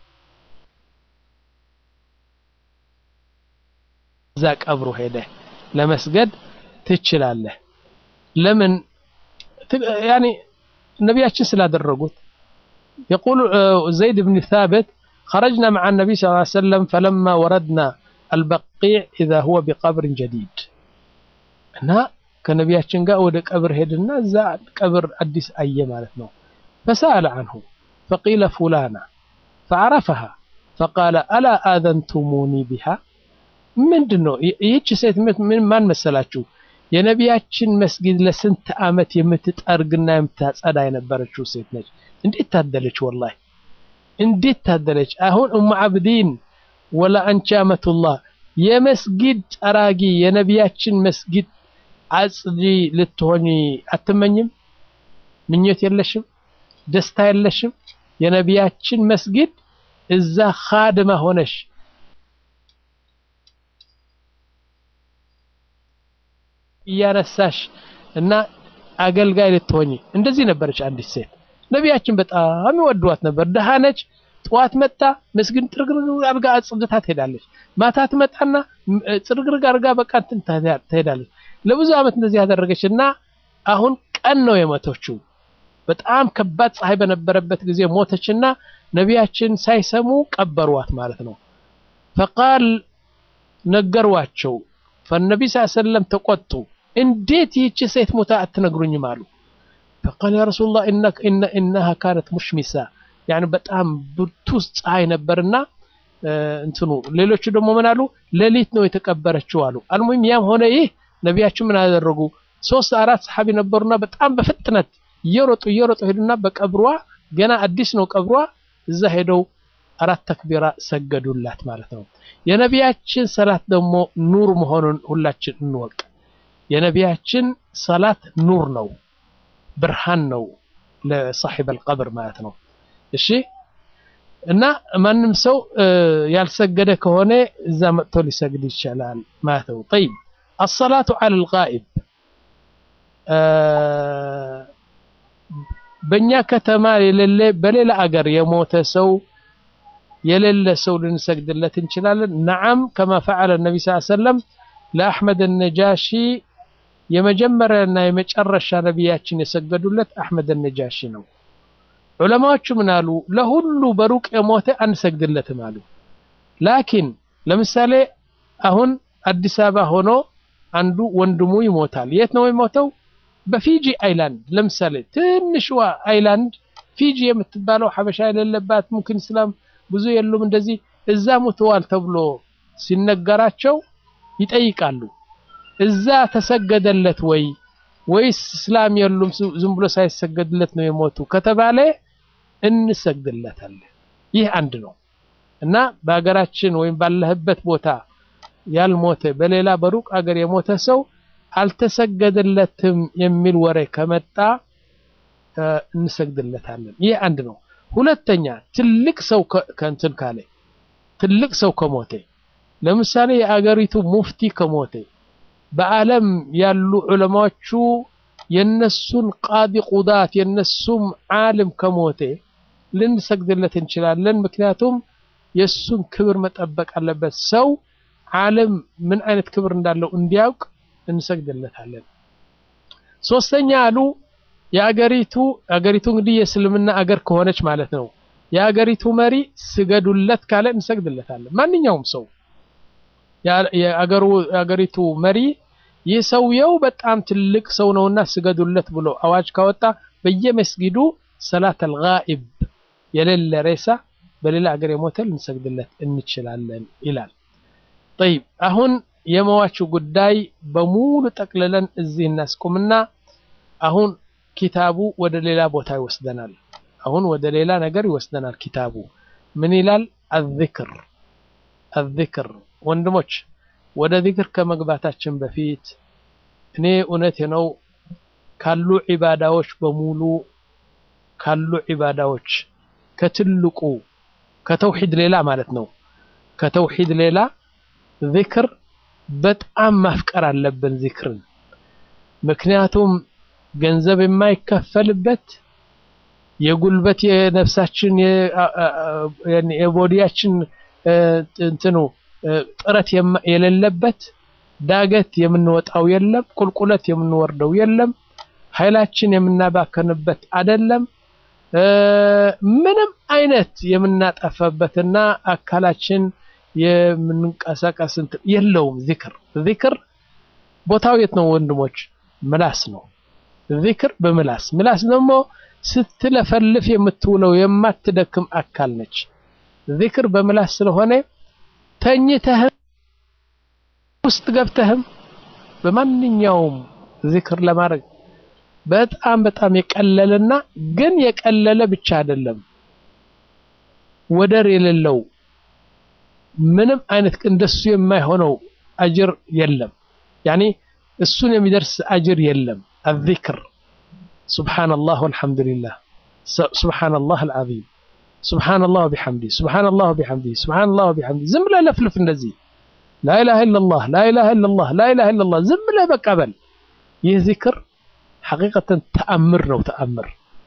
እዛ ቀብሩ ሄደ ለመስገድ ትችላለህ ለምን ያኒ ነቢያችን ስላደረጉት يقول زيد بن ثابت خرجنا مع النبي صلى الله عليه وسلم فلما وردنا البقيع إذا هو بقبر جديد እና ከነቢያችን ጋር ወደ ቀብር ሄድና እዛ ቀብር አዲስ አየ ማለት ነው فسأل عنه فقيل فلانا فعرفها فقال ألا آذنتموني بها ምንድን ነው ይህች ሴት ምን ማን መሰላችሁ የነቢያችን መስጊድ ለስንት ዓመት የምትጠርግና የምታጸዳ የነበረችው ሴት ነች እንዴት ታደለች ወላሂ እንዴት ታደለች አሁን ኡሙ አብዲን ወላ አንቺ አመቱላህ የመስጊድ ጠራጊ የነቢያችን መስጊድ አጽዲ ልትሆኝ አትመኝም? ምኞት የለሽም? ደስታ የለሽም? የነቢያችን መስጊድ እዛ ኻድማ ሆነሽ እያነሳሽ እና አገልጋይ ልትሆኝ እንደዚህ ነበረች አንዲት ሴት። ነቢያችን በጣም ይወዷት ነበር። ደሃ ነች። ጠዋት መጣ መስጊድ ጥርግርግ አርጋ አጽድታ ትሄዳለች። ማታ ትመጣና ጥርግርግ አርጋ በቃ እንትን ትሄዳለች። ለብዙ ዓመት እንደዚህ ያደረገች እና አሁን ቀን ነው የሞተችው። በጣም ከባድ ፀሐይ በነበረበት ጊዜ ሞተችና ነቢያችን ሳይሰሙ ቀበሯት ማለት ነው። ፈቃል ነገሯቸው። ፈነቢ ስ ሰለም ተቆጡ። እንዴት ይህች ሴት ሞታ አትነግሩኝም አሉ። ፈቃል ያ ረሱላህ ኢነሃ ካነት ሙሽሚሳ ያኒ በጣም ብርቱ ፀሐይ ነበርና እንትኑ ሌሎቹ ደግሞ ምን አሉ? ሌሊት ነው የተቀበረችው አሉ። አልሙሂም ያም ሆነ ይህ ነቢያችን ምን አደረጉ? ሶስት አራት ሰሓቢ ነበሩና በጣም በፍጥነት እየሮጡ እየሮጡ ሄዱና በቀብሯ ገና አዲስ ነው ቀብሯ እዛ ሄደው አራት ተክቢራ ሰገዱላት ማለት ነው። የነቢያችን ሰላት ደግሞ ኑር መሆኑን ሁላችን እንወቅ። የነቢያችን ሰላት ኑር ነው፣ ብርሃን ነው ለሳሒብ አልቀብር ማለት ነው። እሺ እና ማንም ሰው ያልሰገደ ከሆነ እዛ መጥቶ ሊሰግድ ይችላል ማለት ነው። ጠይብ አሰላቱ ዐለ ልጋኢብ በእኛ ከተማ የሌለ በሌላ አገር የሞተ ሰው የሌለ ሰው ልንሰግድለት እንችላለን። ነዓም ከማ ፈዓለ ነቢ ስ ሰለም ለአሕመድ ነጃሺ የመጀመሪያና የመጨረሻ ነቢያችን የሰገዱለት አሕመድ ነጃሺ ነው። ዑለማዎቹ ምን አሉ? ለሁሉ በሩቅ የሞተ አንሰግድለትም አሉ። ላኪን ለምሳሌ አሁን አዲስ አበባ ሆኖ አንዱ ወንድሙ ይሞታል። የት ነው የሞተው? በፊጂ አይላንድ ለምሳሌ ትንሽዋ አይላንድ ፊጂ የምትባለው ሐበሻ የሌለባት ሙምኪን እስላም ብዙ የሉም እንደዚህ እዛ ሙተዋል ተብሎ ሲነገራቸው ይጠይቃሉ። እዛ ተሰገደለት ወይ ወይስ እስላም የሉም ዝም ብሎ ሳይሰገድለት ነው የሞቱ ከተባለ እንሰግድለታለን። ይህ አንድ ነው እና በሀገራችን ወይም ባለህበት ቦታ ያልሞተ በሌላ በሩቅ አገር የሞተ ሰው አልተሰገደለትም የሚል ወሬ ከመጣ እንሰግድለታለን። ይህ አንድ ነው። ሁለተኛ ትልቅ ሰው ከእንትን ካለ ትልቅ ሰው ከሞተ ለምሳሌ የአገሪቱ ሙፍቲ ከሞተ በዓለም ያሉ ዑለማዎቹ የነሱን ቃዲ ቁዳት የነሱም ዓለም ከሞተ ልንሰግድለት እንችላለን። ምክንያቱም የእሱን ክብር መጠበቅ አለበት። ሰው ዓለም ምን አይነት ክብር እንዳለው እንዲያውቅ እንሰግድለታለን። ሶስተኛ አሉ የአገሪቱ አገሪቱ እንግዲህ የእስልምና አገር ከሆነች ማለት ነው። የአገሪቱ መሪ ስገዱለት ካለ እንሰግድለታለን። ማንኛውም ሰው የአገሪቱ መሪ ይህ ሰውየው በጣም ትልቅ ሰው ነውና ስገዱለት ብሎ አዋጅ ካወጣ በየመስጊዱ ሰላት አልጋኢብ የሌለ ሬሳ በሌላ አገር የሞተ ልንሰግድለት እንችላለን ይላል። ጠይብ አሁን የመዋቹ ጉዳይ በሙሉ ጠቅልለን እዚህ እናስቁምና አሁን ኪታቡ ወደ ሌላ ቦታ ይወስደናል። አሁን ወደ ሌላ ነገር ይወስደናል ኪታቡ ምን ይላል? አዝክር አዝክር ወንድሞች ወደ ዚክር ከመግባታችን በፊት እኔ እውነት ነው ካሉ ዒባዳዎች በሙሉ ካሉ ዒባዳዎች ከትልቁ ከተውሂድ ሌላ ማለት ነው ከተውሂድ ሌላ ዚክር በጣም ማፍቀር አለብን ዚክርን ምክንያቱም ገንዘብ የማይከፈልበት የጉልበት የነፍሳችን የቦዲያችን እንትኑ ጥረት የሌለበት ዳገት የምንወጣው የለም፣ ቁልቁለት የምንወርደው የለም፣ ኃይላችን የምናባከንበት አይደለም። ምንም አይነት የምናጠፋበትና አካላችን የምንቀሳቀስ የለውም። ዚክር ዚክር ቦታው የት ነው ወንድሞች? ምላስ ነው። ዚክር በምላስ ምላስ ደግሞ ስትለፈልፍ የምትውለው የማትደክም አካል ነች። ዚክር በምላስ ስለሆነ ተኝተህም ውስጥ ገብተህም በማንኛውም ዚክር ለማድረግ በጣም በጣም የቀለለና ግን የቀለለ ብቻ አይደለም፣ ወደር የሌለው ምንም አይነት እንደሱ የማይሆነው አጅር የለም። ያኒ እሱን የሚደርስ አጅር የለም። አዚክር ሱብሓነላህ ወልሐምዱሊላህ ሱብሓነላህ አልዓዚም ሱብሓነላህ ወቢሐምዲ ሱብሓነላህ ወቢሐምዲ ሱብሓነላህ ወቢሐምዲ ዝም ብለህ ለፍልፍ እንደዚህ ላኢላሃ ኢለላህ ላኢላሃ ኢለላህ ላኢላሃ ኢለላህ ዝም ብለህ በቃ በል። ይህ ዚክር ሐቂቀተን ተአምር ነው። ተአምር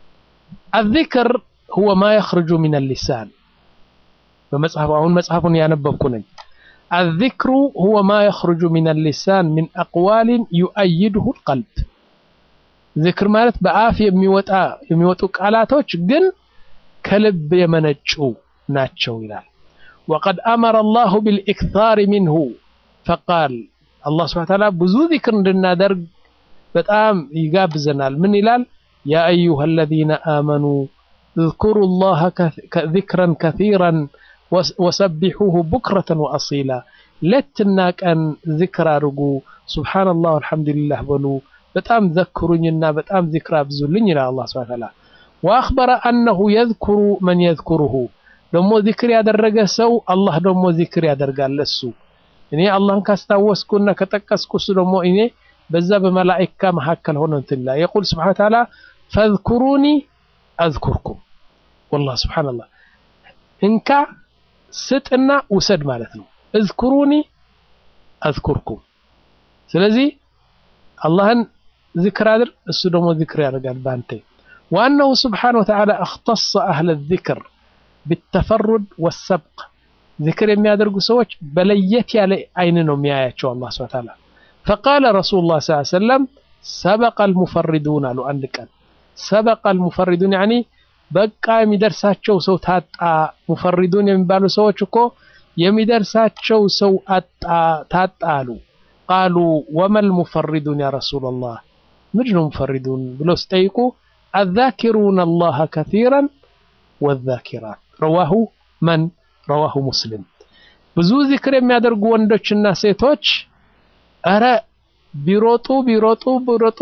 አዚክር ሁወ ማ የኽርጁ ሚነል ሊሳን በመጽሐፉ አሁን መጽሐፉን ያነበብኩ ነኝ። አዚክሩ ሁወ ማ የኽርጁ ሚነል ሊሳን ሚን አቅዋሊን ዩአይድሁ ልቀልብ ዚክር ማለት በአፍ የሚወጣ የሚወጡ ቃላቶች ግን ከልብ የመነጩ ናቸው ይላል። ወቀድ አመረ አላሁ ቢልኢክታር ሚንሁ ፈቃል አላህ ስብሐነ ወተዓላ ብዙ ዚክር እንድናደርግ በጣም ይጋብዘናል። ምን ይላል? ያ አዩሃ አለዚነ አመኑ እዝኩሩ ላሀ ዚክረን ከሲራን ወሰቢሑሁ ቡክረተን ወአሲላ ሌትና ቀን ዚክር አድርጉ፣ ሱብሓነላህ አልሐምዱሊላህ በሉ፣ በጣም ዘክሩኝና በጣም ዚክር አብዙልኝ ይላል አላህ ሱብሓነሁ ወተዓላ። ወአኽበረ አነሁ የዝኩሩ መን የዝኩሩሁ ደግሞ ዚክር ያደረገ ሰው አላህ ደግሞ ዚክር ያደርጋል እሱ እኔ አላህን ካስታወስኩና ከጠቀስኩ እሱ ደግሞ እኔ በዛ በመላኢካ መካከል ሆኖ እንትን ይላል። የቁል ሱብሓነሁ ወተዓላ ፈዝኩሩኒ አዝኩርኩም። ወላሂ ሱብሓነላህ እንካ ስጥና ውሰድ ማለት ነው። እዝኩሩኒ አዝኩርኩም። ስለዚህ አላህን ዚክር አድርግ፣ እሱ ደግሞ ዚክር ያደርጋል በአንተ። ወአነሁ ሱብሓነሁ ወተዓላ እኽተሰ አህለ ዚክር ቢተፈሩድ ወሰብቅ ዚክር የሚያደርጉ ሰዎች በለየት ያለ አይን ነው የሚያያቸው አላህ ሱብሓነሁ ወተዓላ። ፈቃለ ረሱሉላህ ሰለላሁ ዐለይሂ ወሰለም ሰበቀል ሙፈሪዱን አሉ። አንድ ቀን ሰበቀል ሙፈሪዱን ያኒ በቃ የሚደርሳቸው ሰው ታጣ። ሙፈሪዱን የሚባሉ ሰዎች እኮ የሚደርሳቸው ሰው አጣ ታጣ አሉ። ቃሉ ወመል ሙፈሪዱን ያ ረሱለላህ ምንድን ነው ሙፈሪዱን ብለው ሲጠይቁ አዛኪሩነ አላህ ከሲራን ወዛኪራት ረዋሁ መን ረዋሁ ሙስሊም። ብዙ ዚክር የሚያደርጉ ወንዶችና ሴቶች እረ ቢሮጡ ቢሮጡ ቢሮጡ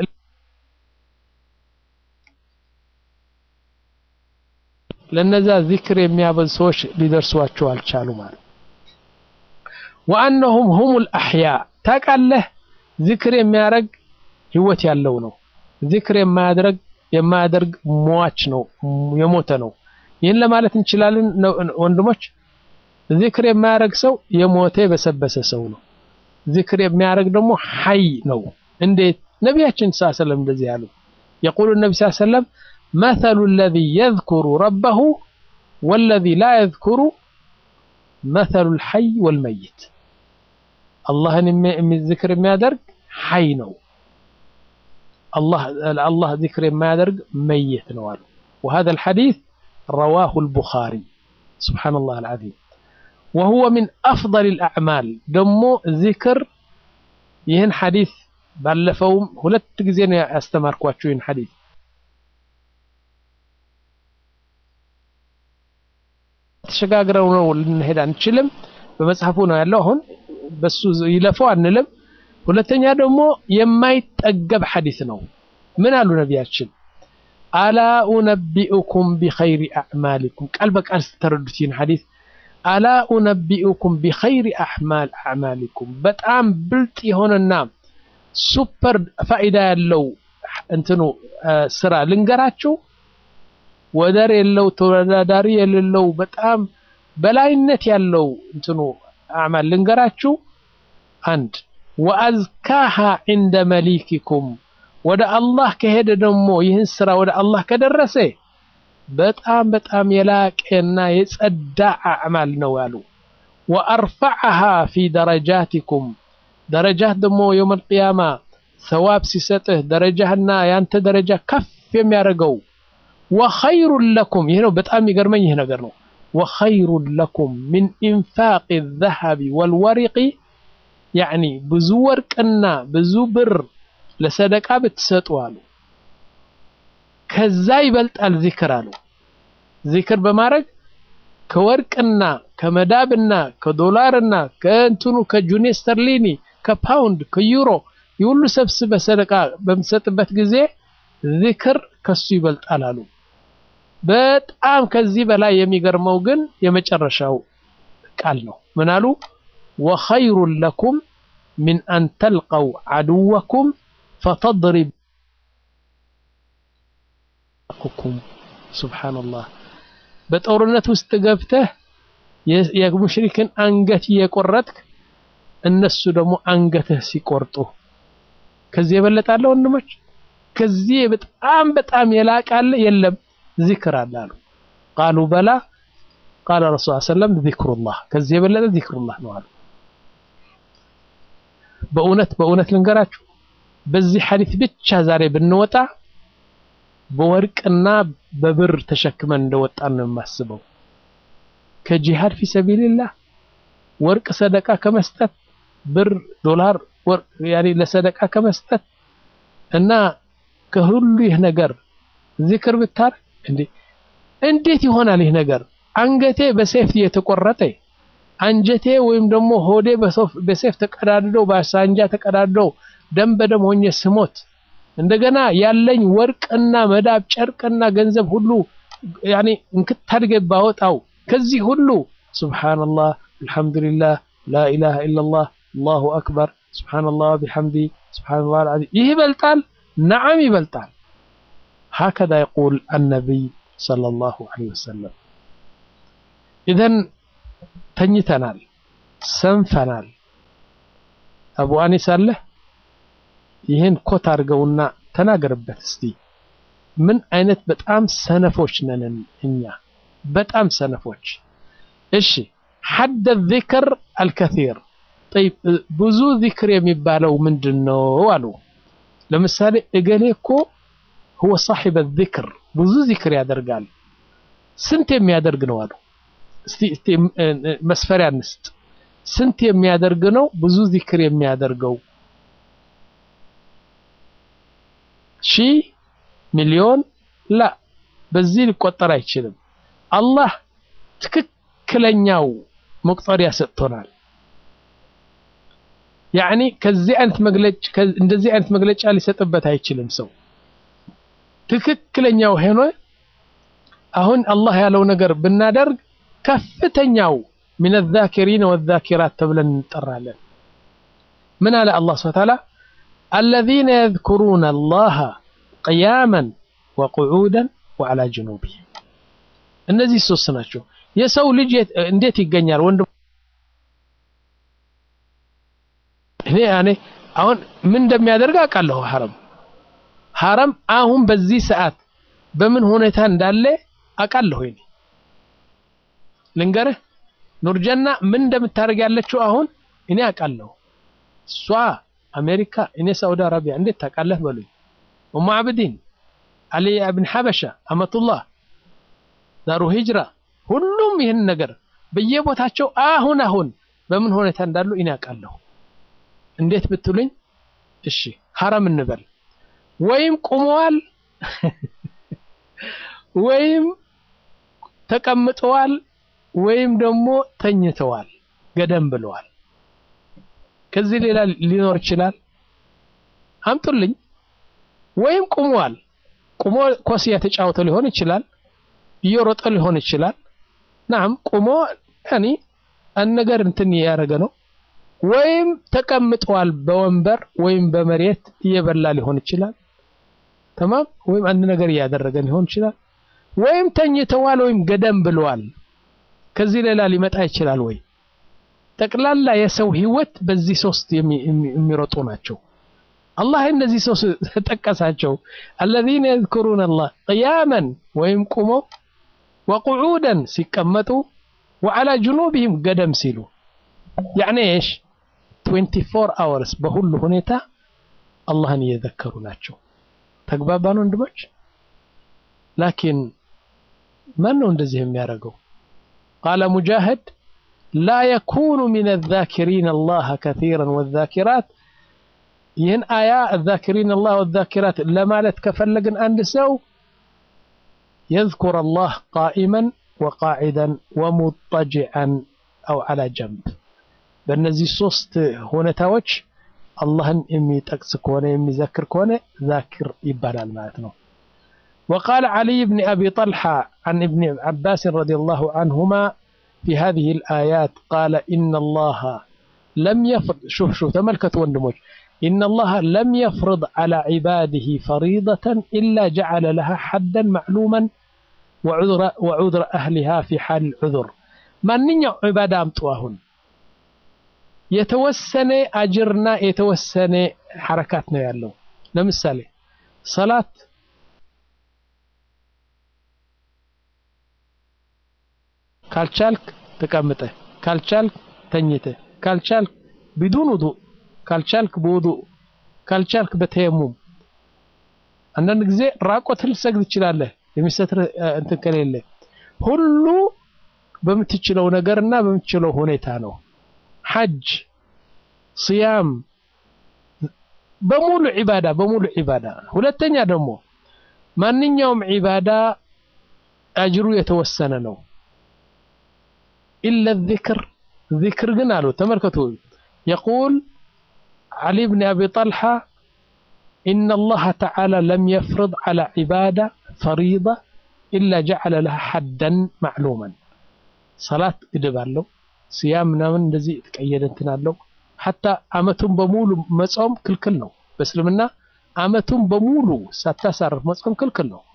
ለነዛ ዚክር የሚያበዙ ሰዎች ሊደርሷቸው አልቻሉ ማለት ወአነሁም ሁሙል አሕያ ታውቃለህ ዚክር የሚያደርግ ህይወት ያለው ነው ዚክር የማያደርግ የማያደርግ ሟች ነው የሞተ ነው ይህን ለማለት እንችላለን ወንድሞች ዚክር የማያደርግ ሰው የሞተ የበሰበሰ ሰው ነው ዚክር የሚያደርግ ደግሞ ሐይ ነው እንዴት ነቢያችን ስ ሰለም እንደዚህ ያሉ የቁሉ ነቢ ስ ሰለም መተሉ ለዚ የዝኩሩ ረበሁ ወለዚ ላ የዝኩሩ መተሉ ልሐይ ወልመይት አላህን ዚክር የሚያደርግ ሐይ ነው አላህ ዚክር የማያደርግ መይት ነው አሉ وهذا الحديث رواه البخاري سبحان الله العظيم وهو من أفضل الأعمال دمو ذكر ይህን ሐዲስ ባለፈውም ሁለት ጊዜ ነው ያስተማርኳችሁ ይህን ሐዲስ ተሸጋግረው ነው ልንሄድ አንችልም በመጽሐፉ ነው ያለው አሁን በሱ ይለፈው አንልም። ሁለተኛ ደግሞ የማይጠገብ ሐዲስ ነው። ምን አሉ ነቢያችን? አላ ኡነቢኡኩም ቢኸይሪ አዕማሊኩም ቃል በቃል ስተረዱት ይህን ሐዲስ አላ ኡነቢኡኩም ቢኸይሪ አዕማሊኩም በጣም ብልጥ የሆነና ሱፐር ፋኢዳ ያለው እንትኑ ስራ ልንገራችሁ፣ ወደር የለው ተወዳዳሪ የሌለው በጣም በላይነት ያለው እንትኑ አዕማል ልንገራችሁ። አንድ ወአዝካሃ ዒንደ መሊኪኩም ወደ አላህ ከሄደ ደግሞ ይህን ስራ ወደ አላህ ከደረሰ በጣም በጣም የላቀና የጸዳ አዕማል ነው ያሉ። ወአርፈዐሃ ፊ ደረጃቲኩም ደረጃት ደግሞ የውመል ቂያማ ሰዋብ ሲሰጥህ ደረጃህና ያንተ ደረጃ ከፍ የሚያደርገው ወኸይሩን ለኩም ይህ ነው በጣም የሚገርመኝ ይህ ነገር ነው። ወኸይሩን ለኩም ሚን ኢንፋቅ ዘሀቢ ወልወሪቂ ያዕኒ ብዙ ወርቅና ብዙ ብር ለሰደቃ ብትሰጡ አሉ ከዛ ይበልጣል ዚክር አሉ። ዚክር በማድረግ ከወርቅና ከመዳብና ከዶላርና ከእንትኑ ከጁኒ ስተርሊኒ ከፓውንድ ከዩሮ የሁሉ ሰብስበ ሰደቃ በምትሰጥበት ጊዜ ዚክር ከሱ ይበልጣል አሉ። በጣም ከዚህ በላይ የሚገርመው ግን የመጨረሻው ቃል ነው። ምን አሉ? ወኸይሩን ለኩም ሚን አን ተልቀው ዐድወኩም ፈተድሪብ ኩም ሱብሓነላህ በጦርነት ውስጥ ገብተህ የሙሽሪክን አንገት እየቆረጥክ እነሱ ደግሞ አንገትህ ሲቆርጡ ከዚህ የበለጣለ ወንድሞች? ከዚህ በጣም በጣም የላቃለ የለም። ዚክር አለ አሉ። ቃሉ በላ ቃለ ረሱል ሰለም ዚክሩላህ ከዚህ የበለጠ ዚክሩላህ ነው አሉ። በእውነት በእውነት ልንገራችሁ በዚህ ሐዲስ ብቻ ዛሬ ብንወጣ በወርቅና በብር ተሸክመን እንደወጣን ነው የማስበው። ከጂሃድ ፊ ሰቢልላህ ወርቅ ሰደቃ ከመስጠት ብር፣ ዶላር፣ ወርቅ ያኔ ለሰደቃ ከመስጠት እና ከሁሉ ይህ ነገር ዚክር ብታረግ እንዴ እንዴት ይሆናል ይህ ነገር? አንገቴ በሴፍ የተቆረጠ አንጀቴ ወይም ደግሞ ሆዴ በሴፍ ተቀዳድደው በሳንጃ ተቀዳድደው ደም በደም ሆኜ ስሞት እንደገና ያለኝ ወርቅና መዳብ ጨርቅና ገንዘብ ሁሉ ያኔ እንክታድገ ባወጣው ከዚህ ሁሉ ሱብሓነላህ አልሐምዱሊላህ ላኢላሃ ኢለላህ አላሁ አክበር ሱብሓነላህ ቢሐምዲ ሱብሓነላህ አልዓዚም ይህ ይበልጣል። ነዓም ይበልጣል። ሀከዛ የቁል አነቢይ ሰለላሁ ዐለይሂ ወሰለም። ኢዘን ተኝተናል፣ ሰንፈናል። አቡ አኒስ አለህ ይህን ኮት አድርገውና ተናገርበት እስቲ። ምን አይነት በጣም ሰነፎች ነን እኛ፣ በጣም ሰነፎች። እሺ ሐደ ዚክር አልከሲር ጠይብ፣ ብዙ ዚክር የሚባለው ምንድን ነው አሉ። ለምሳሌ እገሌ እኮ ሁወ ሳሒበ ዚክር ብዙ ዚክር ያደርጋል። ስንት የሚያደርግ ነው አሉ። እስቲ መስፈሪያ እንስጥ። ስንት የሚያደርግ ነው ብዙ ዚክር የሚያደርገው? ሺህ ሚሊዮን ላ በዚህ ሊቆጠር አይችልም። አላህ ትክክለኛው መቁጠሪያ ሰጥቶናል። ያዕኒ ከዚህ አይነት መግለጫ እንደዚህ አይነት መግለጫ ሊሰጥበት አይችልም ሰው ትክክለኛው ሆኖ አሁን አላህ ያለው ነገር ብናደርግ ከፍተኛው ሚነ ዛኪሪን ወዛኪራት ተብለን እንጠራለን። ምን አለ አላህ ሱብሓነሁ ወተዓላ አለዚነ የዝኩሩነ አላህ ቅያመን ወቁዑደን ወዐላ ጅኑቢሂም። እነዚህ ሶስት ናቸው። የሰው ልጅ እንዴት ይገኛል ወንድም እኔ ያኔ አሁን ምን እንደሚያደርግ አውቃለሁ። ሐረም ሐረም አሁን በዚህ ሰዓት በምን ሁኔታ እንዳለ አውቃለሁ። እኔ ልንገርህ ኑርጀና ምን እንደምታደርግ ያለችው አሁን እኔ አውቃለሁ። እሷ አሜሪካ፣ እኔ ሳውዲ አረቢያ እንዴት ታውቃለህ በሉኝ። ኡሙ አብዲን አሊ ብን ሐበሻ አመቱላህ ዳሩ ሂጅራ ሁሉም ይህን ነገር በየቦታቸው አሁን አሁን በምን ሁኔታ እንዳሉ እኔ አውቃለሁ። እንዴት ብትሉኝ፣ እሺ ሐረም እንበል ወይም ቁመዋል ወይም ተቀምጠዋል ወይም ደግሞ ተኝተዋል፣ ገደም ብለዋል። ከዚህ ሌላ ሊኖር ይችላል? አምጡልኝ። ወይም ቁሟል። ቁሞ ኳስ እየተጫወተ ሊሆን ይችላል። እየሮጠ ሊሆን ይችላል። ናም ቁሞ ያኒ አንድ ነገር እንትን እያደረገ ነው። ወይም ተቀምጧል በወንበር ወይም በመሬት እየበላ ሊሆን ይችላል። ተማም ወይም አንድ ነገር እያደረገ ሊሆን ይችላል። ወይም ተኝተዋል ወይም ገደም ብለዋል። ከዚህ ሌላ ሊመጣ ይችላል ወይ? ጠቅላላ የሰው ህይወት በዚህ ሶስት የሚሮጡ ናቸው። አላህ እነዚህ ሶስት ጠቀሳቸው። አለዚነ የዝኩሩነ አላህ ቅያመን ወይም ቁሞ ወቁዑደን ሲቀመጡ ወዓላ ጅኑቢሂም ገደም ሲሉ ያዕኒ እሽ 24 አወርስ በሁሉ ሁኔታ አላህን እየዘከሩ ናቸው። ተግባባን ወንድሞች? ላኪን ማን ነው እንደዚህ የሚያደርገው? ቃለ ሙጃሂድ ላ የኩኑ ሚነ ዛኪሪን አላህ ከሲረን ወዛኪራት ይህን አያ ዛኪሪን አላህ ወዛኪራት ለማለት ከፈለግን አንድ ሰው የዝኩር አላህ ቃኢመን ወቃዒደን ወሙጠጅዐን አው ዐላ ጀንብ በእነዚህ ሶስት ሁኔታዎች አላህን የሚጠቅስ ከሆነ የሚዘክር ከሆነ ዛኪር ይባላል ማለት ነው። وقال علي بن أبي طلحة عن ابن عباس رضي الله عنهما في هذه الآيات قال إن الله لم يفرض شوف شوف تملكت وندموش إن الله لم يفرض على عباده فريضة إلا جعل لها حدا معلوما وعذر, وعذر أهلها في حال العذر ما نيا عبادة أمتواهن የተወሰነ አጅርና የተወሰነ ሐረካት ነው ያለው። ለምሳሌ ሰላት ካልቻልክ ተቀምጠ፣ ካልቻልክ ተኝተ፣ ካልቻልክ ቢዱን ውዱእ፣ ካልቻልክ በውዱእ፣ ካልቻልክ በተየሙም። አንዳንድ ጊዜ ራቆት ልትሰግድ ትችላለህ፣ የሚሰትር እንትን ከሌለ። ሁሉ በምትችለው ነገርና በምትችለው ሁኔታ ነው። ሐጅ፣ ስያም በሙሉ ዒባዳ በሙሉ ዒባዳ። ሁለተኛ ደግሞ ማንኛውም ዒባዳ አጅሩ የተወሰነ ነው። ኢለ ዚክር ዚክር ግን አሉ ተመልከቱ። የቁል ዓሊ ብን አቢ ጠልሓ ኢነ አላህ ተዓላ ለም የፍርድ ዐላ ዒባዳ ፈሪዳ ኢላ ጀዐለ ለሃ ሐደን ማዕሉመን። ሰላት ግድብ አለው ስያም ምናምን እንደዚህ የተቀየደ እንትን አለው። ሐታ አመቱን በሙሉ መጾም ክልክል ነው በእስልምና። አመቱን በሙሉ ሳታሳርፍ መጾም ክልክል ነው።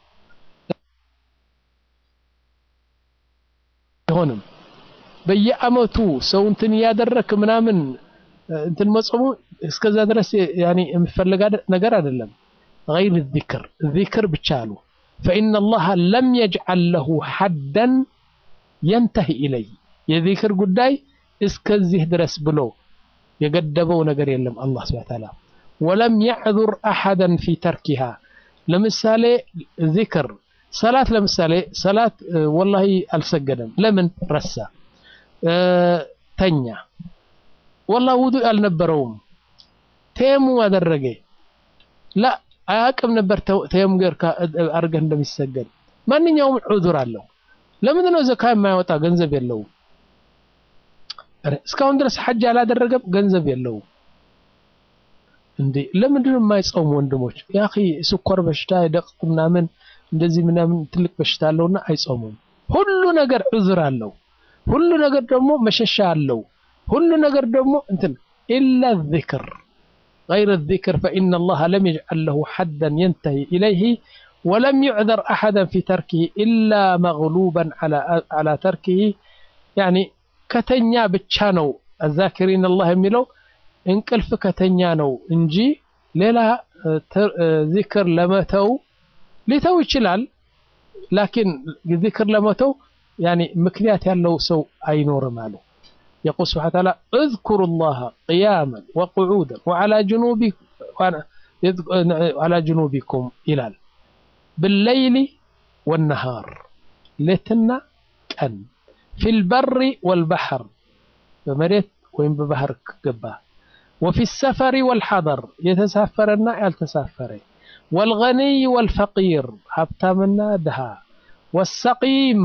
አይሆንም በየአመቱ ሰው እንትን እያደረክ ምናምን እንትን መጾሙ እስከዛ ድረስ ያኔ የሚፈለግ ነገር አይደለም። ገይር ዚክር ዚክር ብቻ አሉ። ፈኢነ አላህ ለም የጅዐል ለሁ ሐደን የንተሂ ኢለይ የዚክር ጉዳይ እስከዚህ ድረስ ብሎ የገደበው ነገር የለም አላህ ሱብሓነሁ ወተዓላ። ወለም የዕዙር አሐደን ፊ ተርኪሃ። ለምሳሌ ዚክር ሰላት፣ ለምሳሌ ሰላት ወላሂ አልሰገደም። ለምን ረሳ? ተኛ። ወላሂ ውዱእ አልነበረውም። ተየሙም አደረገ። ላ አያውቅም ነበር ተየሙም አድርገህ እንደሚሰገድ። ማንኛውም ዑዙር አለው። ለምንድን ነው ዘካ የማያወጣ? ገንዘብ የለውም። እስካሁን ድረስ ሐጅ አላደረገም፣ ገንዘብ የለውም። እንዴ ለምንድን ነው የማይጾሙ ወንድሞች? ያ ስኳር በሽታ የደቅት ምናምን እንደዚህ ምናምን ትልቅ በሽታ አለውና አይጾሙም። ሁሉ ነገር ዑዝር አለው። ሁሉ ነገር ደግሞ መሸሻ አለው። ሁሉ ነገር ደግሞ እንትን ኢላ ዚክር ገይረ ዚክር ፈኢነ አላህ ለም የጅዐል ለሁ ሐደን የንተሂ ኢለይህ ወለም ዩዕዘር አሐደን ፊ ተርኪህ ኢላ መግሉበን ዐላ ተርኪህ ያኒ ከተኛ ብቻ ነው አዛኪሪን አላህ የሚለው እንቅልፍ ከተኛ ነው እንጂ ሌላ ዚክር ለመተው ሊተው ይችላል። ላኪን ዚክር ለመተው ያኒ ምክንያት ያለው ሰው አይኖርም አሉ። የቁል ስብሓነ ወተዓላ እዝኩሩ ላህ ቅያመን ወቁዑደን ወዐላ ጅኑቢኩም ይላል። ብለይሊ ወነሃር ሌትና ቀን ፊል በሪ ወልበሕር በመሬት ወይም በባህር ገባ ወፊ ሰፈሪ ወልሐደር የተሳፈረና ያልተሳፈረ ወልገኒይ ወልፈቂር ሀብታምና ድሃ ወሰቂም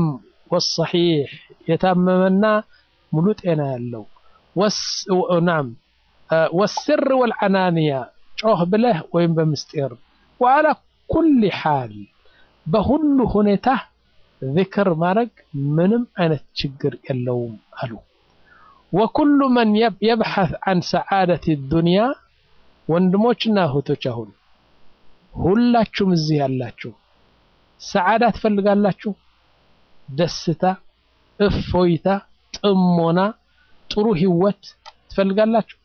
ወሰሒሕ የታመመና ሙሉ ጤና ያለው ናም ወስር ወልዓናንያ ጮህ ብለህ ወይም በምስጢር ወዓላ ኩሊ ሓል በሁሉ ሁኔታ ዚክር ማድረግ ምንም አይነት ችግር የለውም አሉ። ወኩሉ መን የብሐት አን ሰዓደት ዱንያ ወንድሞችና እህቶች አሁን ሁላችሁም እዚህ ያላችሁ ሰዓዳ ትፈልጋላችሁ? ደስታ፣ እፎይታ፣ ጥሞና፣ ጥሩ ህይወት ትፈልጋላችሁ?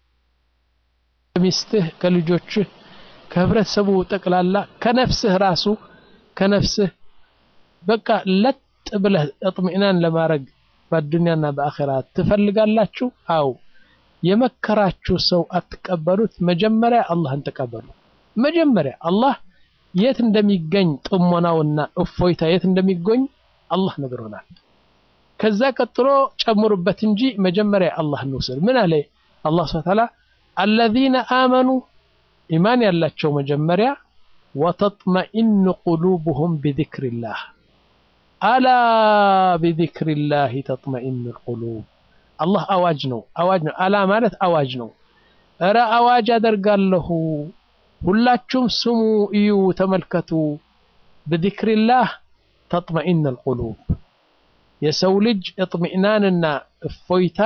ከሚስትህ፣ ከልጆችህ፣ ከህብረተሰቡ ጠቅላላ ከነፍስህ ራሱ ከነፍስህ በቃ ለጥ ብለህ እጥሚእናን ለማድረግ በዱንያና በአኼራ ትፈልጋላችሁ? አው የመከራችሁ ሰው አትቀበሉት። መጀመሪያ አላህን ተቀበሉ። መጀመሪያ አላህ የት እንደሚገኝ ጥሞናውና እፎይታ የት እንደሚገኝ አላህ ነግሮናል። ከዛ ቀጥሎ ጨምሩበት እንጂ መጀመሪያ አላህ እንውሰድ። ምን አለ አላህ ሱብሓነሁ ወተዓላ አለዚነ አመኑ ኢማን ያላቸው መጀመሪያ ወተጥመኢኑ ቁሉብሁም ቢዚክሪላህ አላ ቢዚክሪላህ ተጥመኢኑ ቁሉብ አላህ አዋጅ ነው አዋጅ ነው። አላ ማለት አዋጅ ነው። እረ አዋጅ አደርጋለሁ ሁላችሁም ስሙ፣ እዩ፣ ተመልከቱ። ብዚክሪላህ ተጥመኢነል ቁሉብ የሰው ልጅ እጥሚእናንና እፎይታ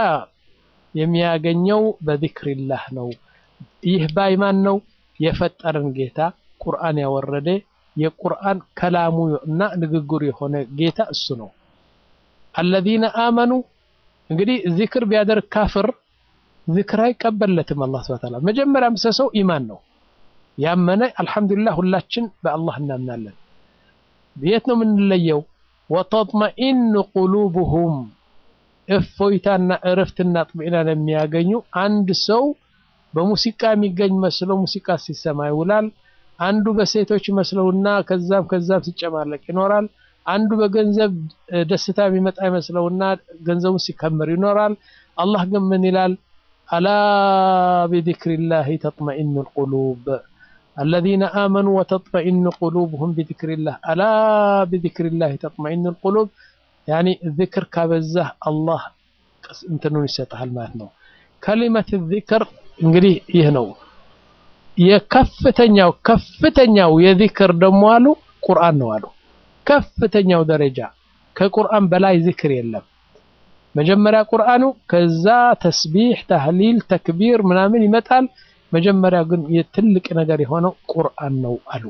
የሚያገኘው በዚክሪላህ ነው። ይህ ባይማን ነው የፈጠረን ጌታ ቁርአን ያወረደ የቁርአን ከላሙ እና ንግግሩ የሆነ ጌታ እሱ ነው። አለዚነ አመኑ እንግዲህ ዚክር ቢያደርግ ካፍር ዚክር አይቀበለትም። አላህ ሱብሓነሁ ወተዓላ መጀመሪያ ምሰሰው ኢማን ነው። ያመነ አልሐምዱሊላህ ሁላችን በአላህ እናምናለን። የት ነው የምንለየው? ወተጥመኢኑ ቁሉብሁም እፎይታና እረፍትና ጥሚእናን የሚያገኙ አንድ ሰው በሙዚቃ የሚገኝ መስለው ሙዚቃ ሲሰማ ይውላል። አንዱ በሴቶች መስለውና ከዛም ከዛም ሲጨማለቅ ይኖራል። አንዱ በገንዘብ ደስታ የሚመጣ ይመስለውና ገንዘቡን ሲከምር ይኖራል። አላህ ግን ምን ይላል? አላ ቢዚክሪላሂ ተጥመኢኑል ቁሉብ አለዚነ አመኑ ወተጥመኢኑ ቁሉብሁም ቢዚክሪላህ አላ ቢዚክሪላሂ ተጥመኢኑል ቁሉብ ያኒ ዚክር ካበዛህ አላህ እንትኑን ይሰጥሃል ማለት ነው። ከሊመት ዚክር እንግዲህ ይህ ነው የከፍተኛው ከፍተኛው የዚክር ደግሞ አሉ ቁርአን ነው አሉ። ከፍተኛው ደረጃ ከቁርአን በላይ ዚክር የለም። መጀመሪያ ቁርአኑ፣ ከዛ ተስቢሕ፣ ታህሊል፣ ተክቢር ምናምን ይመጣል። መጀመሪያ ግን የትልቅ ነገር የሆነው ቁርአን ነው አሉ።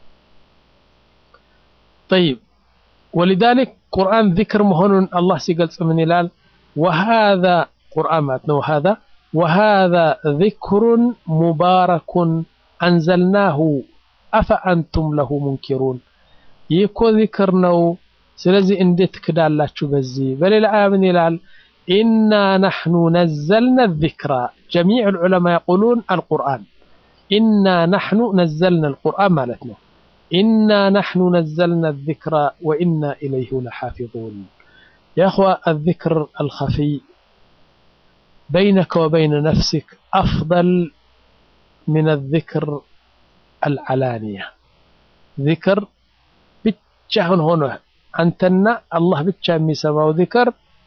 ጠይብ ወሊዛሊክ ቁርአን ዚክር መሆኑን አላህ ሲገልጽ ምን ይላል? ወሃዛ ቁርአን ማለት ነው ወሃዛ ወሃዛ ዚክሩን ሙባረኩን አንዘልናሁ አፈአንቱም ለሁ ሙንኪሩን። ይህ እኮ ዚክር ነው፣ ስለዚህ እንዴት ትክዳላችሁ? በዚህ በሌላ አያ ምን ይላል? ኢና ናሕኑ ነዘልና ዚክራ ጀሚዕ ልዑለማ የቁሉን አልቁርአን ኢና ናሕኑ ነዘልና አልቁርአን ማለት ነው። ኢና ናሕኑ ነዘልና ዚክራ ወኢና ኢለይሁ ለሓፊዙን። ያ እኽዋ አዚክር አልኸፊይ በይነከ ወበይነ ነፍሲክ አፍደል ሚነ ዚክር አልዓላንያ። ዚክር ብቻህን ሆኖ አንተና አላህ ብቻ የሚሰማው ዚክር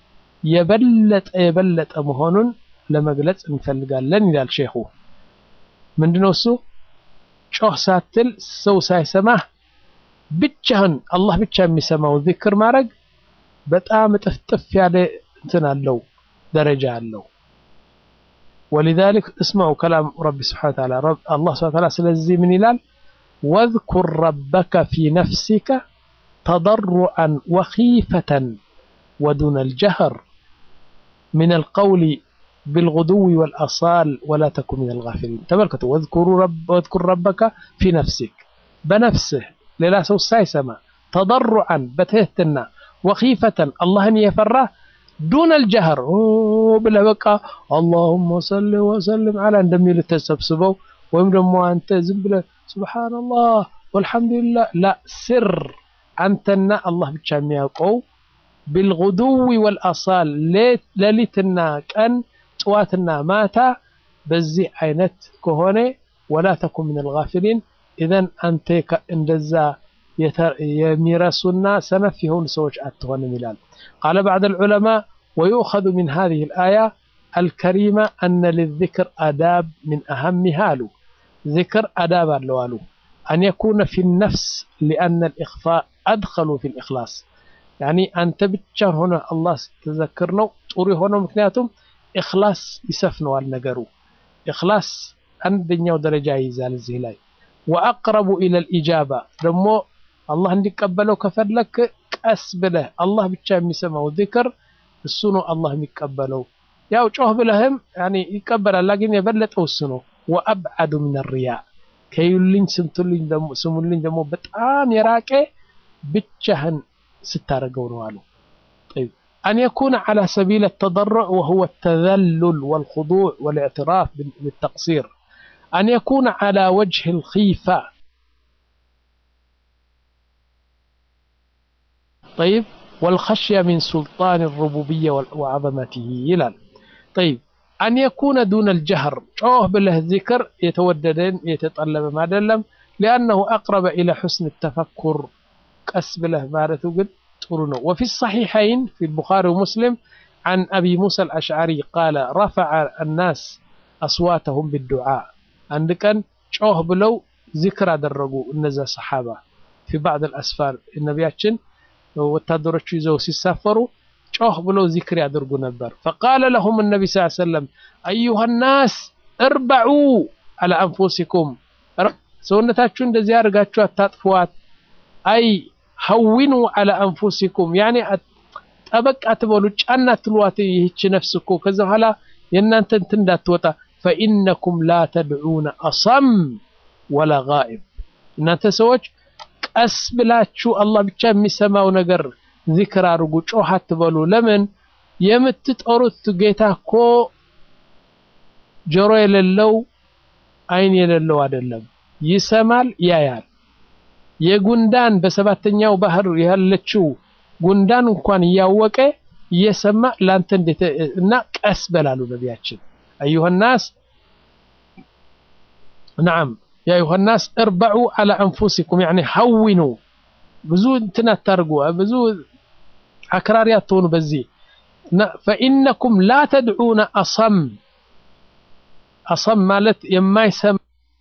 የበለጠ የበለጠ መሆኑን ለመግለጽ እንፈልጋለን ይላል ሼኹ። ምንድነው እሱ? ጮህ ሳትል ሰው ሳይሰማህ ብቻህን አላህ ብቻ የሚሰማው ዚክር ማድረግ በጣም እጥፍጥፍ ያለ እንትን አለው ደረጃ አለው። ወሊዛሊክ እስማዑ ከላም ረቢ ስብሓነ ወተዓላ አላህ ስብሓነ ወተዓላ ስለዚህ ምን ይላል? ወዝኩር ረበከ ፊ ነፍሲከ ተضرعا وخيفة ودون الجهر من القول بالغدو والأصال ولا تكن من الغافلين تملكتوا واذكروا رب واذكر ربك في نفسك بنفسه ሌላ ሰው ሳይሰማ ተضرعا በትህትና وخيفة አላህን የፈራ ዱን አልጀህር ብለህ በቃ አላሁመ ሰሊ ወሰልም አላ እንደሚል ተሰብስበው ወይም ደግሞ አንተ ዝም ብለህ ሱብሓነላህ ወልሐምዱሊላህ ላ ስር አንተና አላህ ብቻ የሚያውቀው ቢልጉዱዊ ወልአሳል ሌሊትና ቀን ጥዋትና ማታ በዚህ አይነት ከሆነ ወላ ተኩን ምን አልጋፊሊን ኢዘን አንተ እንደዛ የሚረሱና ሰነፍ የሆኑ ሰዎች አትሆንም ይላል ቃለ ባዕድ ልዑለማ ወዩእኸዙ ምን ሃዚህ ልአያ الكريمة أن للذكر آداب من أهمها له ذكر آداب له أن يكون في النفس لأن الإخفاء أدخل في الإخلاص يعني أنت بتشار هنا الله تذكرنا طوري هنا مكنياتهم إخلاص يسفنوا النجرو إخلاص عندنا درجة يزال الزهلاي وأقرب إلى الإجابة دمو الله عندك قبله كفلك ቀስ ብለህ አላህ ብቻ የሚሰማው ዚክር እሱ ነው አላህ የሚቀበለው። ያው ጮህ ብለህም ያኔ ይቀበላል፣ ግን የበለጠው እሱ ነው። ወአብዓዱ ሚን ሪያ ከዩልኝ ስምቱልኝ ደግሞ ስሙልኝ ደግሞ በጣም የራቀ ብቻህን ስታደርገው ነው አሉ። طيب أن يكون على سبيل التضرع وهو التذلل والخضوع والاعتراف بالتقصير أن يكون على وجه الخيفة طيب والخشية من سلطان الربوبية وعظمته يلال طيب أن يكون دون الجهر شوه بالله الذكر يتوددين يتطلب ما دلم لأنه أقرب إلى حسن التفكر قس بالله مارته قد تقولونه وفي الصحيحين في البخاري ومسلم عن أبي موسى الأشعري قال رفع الناس أصواتهم بالدعاء عندك شوه بلو ذكر درجوا النزا صحابة في بعض الأسفار النبياتشن ወታደሮቹ ይዘው ሲሳፈሩ ጮህ ብለው ዚክር ያደርጉ ነበር። ፈቃለ ለሁም ነቢ ስ ሰለም አዩሃ ናስ እርበዑ አላ አንፉሲኩም ሰውነታችሁ እንደዚህ አድርጋችሁ አታጥፏት። አይ ሀዊኑ አላ አንፉሲኩም ያኔ ጠበቅ አትበሉ፣ ጫና አትሏት። ይህች ነፍስ እኮ ከዛ በኋላ የእናንተ እንትን እንዳትወጣ ፈኢነኩም ላ ተድዑነ አሰም ወላ ጋኢብ እናንተ ሰዎች ቀስ ብላችሁ አላህ ብቻ የሚሰማው ነገር ዚክር አድርጉ፣ ጮህ አትበሉ። ለምን የምትጠሩት ጌታ እኮ ጆሮ የሌለው አይን የሌለው አይደለም፣ ይሰማል፣ ያያል። የጉንዳን በሰባተኛው ባህር ያለችው ጉንዳን እንኳን እያወቀ እየሰማ ላንተ እንዴት እና ቀስ በላሉ ነቢያችን አዩሃ ናስ ነዓም يا أيها الناس اربعوا على أنفسكم يعني هونوا ብዙ እንትን አታርጉ ብዙ አክራሪ አትሆኑ በዚህ ፈኢነኩም ላ ተድዑነ አሰም አሰም ማለት የማይሰማ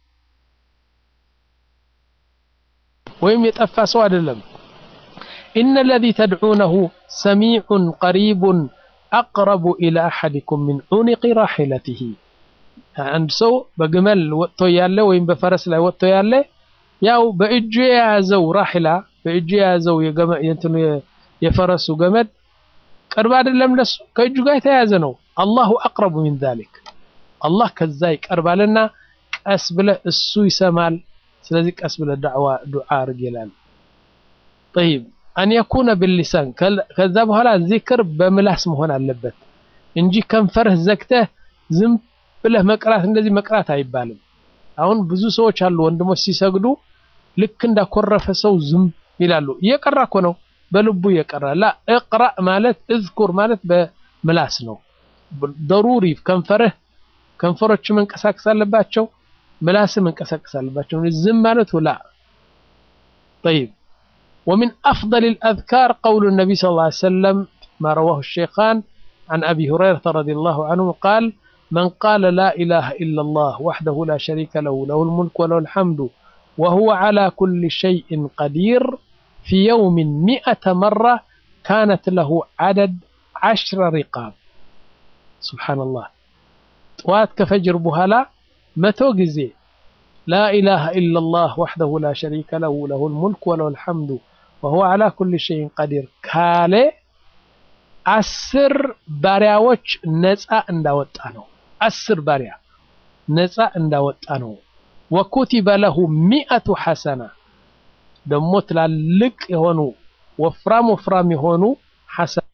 ወይም የጠፋ ሰው አይደለም إن الذي تدعونه سميع قريب أقرب إلى أحدكم من عنق راحلته አንድ ሰው በግመል ወጥቶ ያለ ወይም በፈረስ ላይ ወጥቶ ያለ ያው በእጁ የያዘው ራሒላ በእጁ የያዘው የእንትኑ የፈረሱ ገመድ ቅርብ አይደለም ለሱ ከእጁ ጋር የተያያዘ ነው። አላሁ አቅረቡ ሚን ዛሊክ አላህ ከዛ ይቀርባልና ቀስ ብለህ እሱ ይሰማል። ስለዚህ ቀስ ብለህ ዳዕዋ ዱዓ አድርግ ይላል። ጠይብ አን የኩነ ብሊሳን ከዛ በኋላ ዚክር በምላስ መሆን አለበት እንጂ ከንፈርህ ዘግተህ ዝም ብለህ መቅራት እንደዚህ መቅራት አይባልም። አሁን ብዙ ሰዎች አሉ ወንድሞች ሲሰግዱ ልክ እንዳኮረፈ ሰው ዝም ይላሉ። እየቀራ እኮ ነው በልቡ እየቀራ ላ እቅራ ማለት እዝኩር ማለት በምላስ ነው። ደሩሪ ከንፈርህ ከንፈሮች መንቀሳቀስ አለባቸው፣ ምላስ መንቀሳቀስ አለባቸው። ዝም ማለት ላ طيب ومن أفضل الأذكار قول النبي صلى الله عليه وسلم ما رواه الشيخان عن أبي هريرة رضي الله عنه قال من قال لا إله إلا الله وحده لا شريك له له الملك وله الحمد وهو على كل شيء قدير في يوم مئة مرة كانت له عدد عشر رقاب سبحان الله طوات كفجر بهلا متو جزي لا إله إلا الله وحده لا شريك له له الملك وله الحمد وهو على كل شيء قدير كالي አስር ባሪያዎች ነፃ እንዳወጣ ነው። አስር ባሪያ ነፃ እንዳወጣ ነው። ወኩቲበ ለሁ ሚአቱ ሐሰና ደግሞ ትላልቅ የሆኑ ወፍራም ወፍራም የሆኑ ሐሰና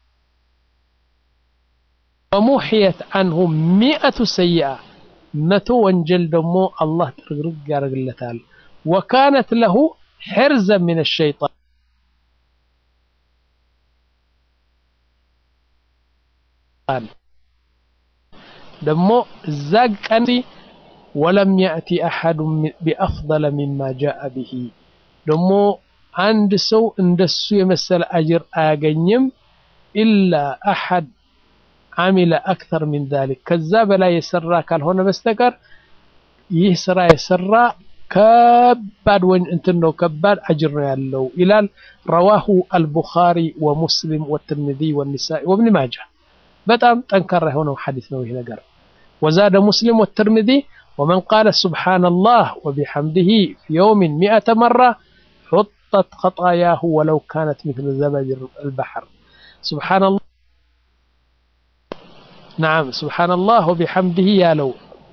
ወሙሕየት አንሁ ሚአቱ ሰይአ መቶ ወንጀል ደግሞ አላህ ጥርግርግ ያደርግለታል። ወካነት ለሁ ሕርዘ ምን ሸይጣን ደግሞ እዛ ቀን ወለም ያእቲ አሐዱ ቢአፍضለ ሚማ ጃአ ብሂ ደግሞ አንድ ሰው እንደሱ የመሰለ አጅር አያገኝም ኢላ አሐድ አሚለ አክተር ሚን ዛሊክ ከዛ በላይ የሰራ ካልሆነ በስተቀር ይህ ስራ የሰራ ከባድ ወን እንትን ነው ከባድ አጅር ነው ያለው ይላል። ረዋሁ አልቡኻሪ ወሙስሊም ወትርሚዚ ወኒሳኢ ወብን ማጃ። በጣም ጠንካራ የሆነው ሐዲስ ነው ይህ ነገር። ወዛደ ሙስሊም ወትርሚዚ ወመን ቃለ ሱብሓነላህ ወቢሐምዲሂ ፊ የውሚን ሚአተ መራ ሑጠት ኸጣያሁ ወለው ካነት ሚስለ ዘበድ አልበሕር ሱብሓነላህ ነዓም ሱብሓነላህ ወቢሐምዲሂ ያለው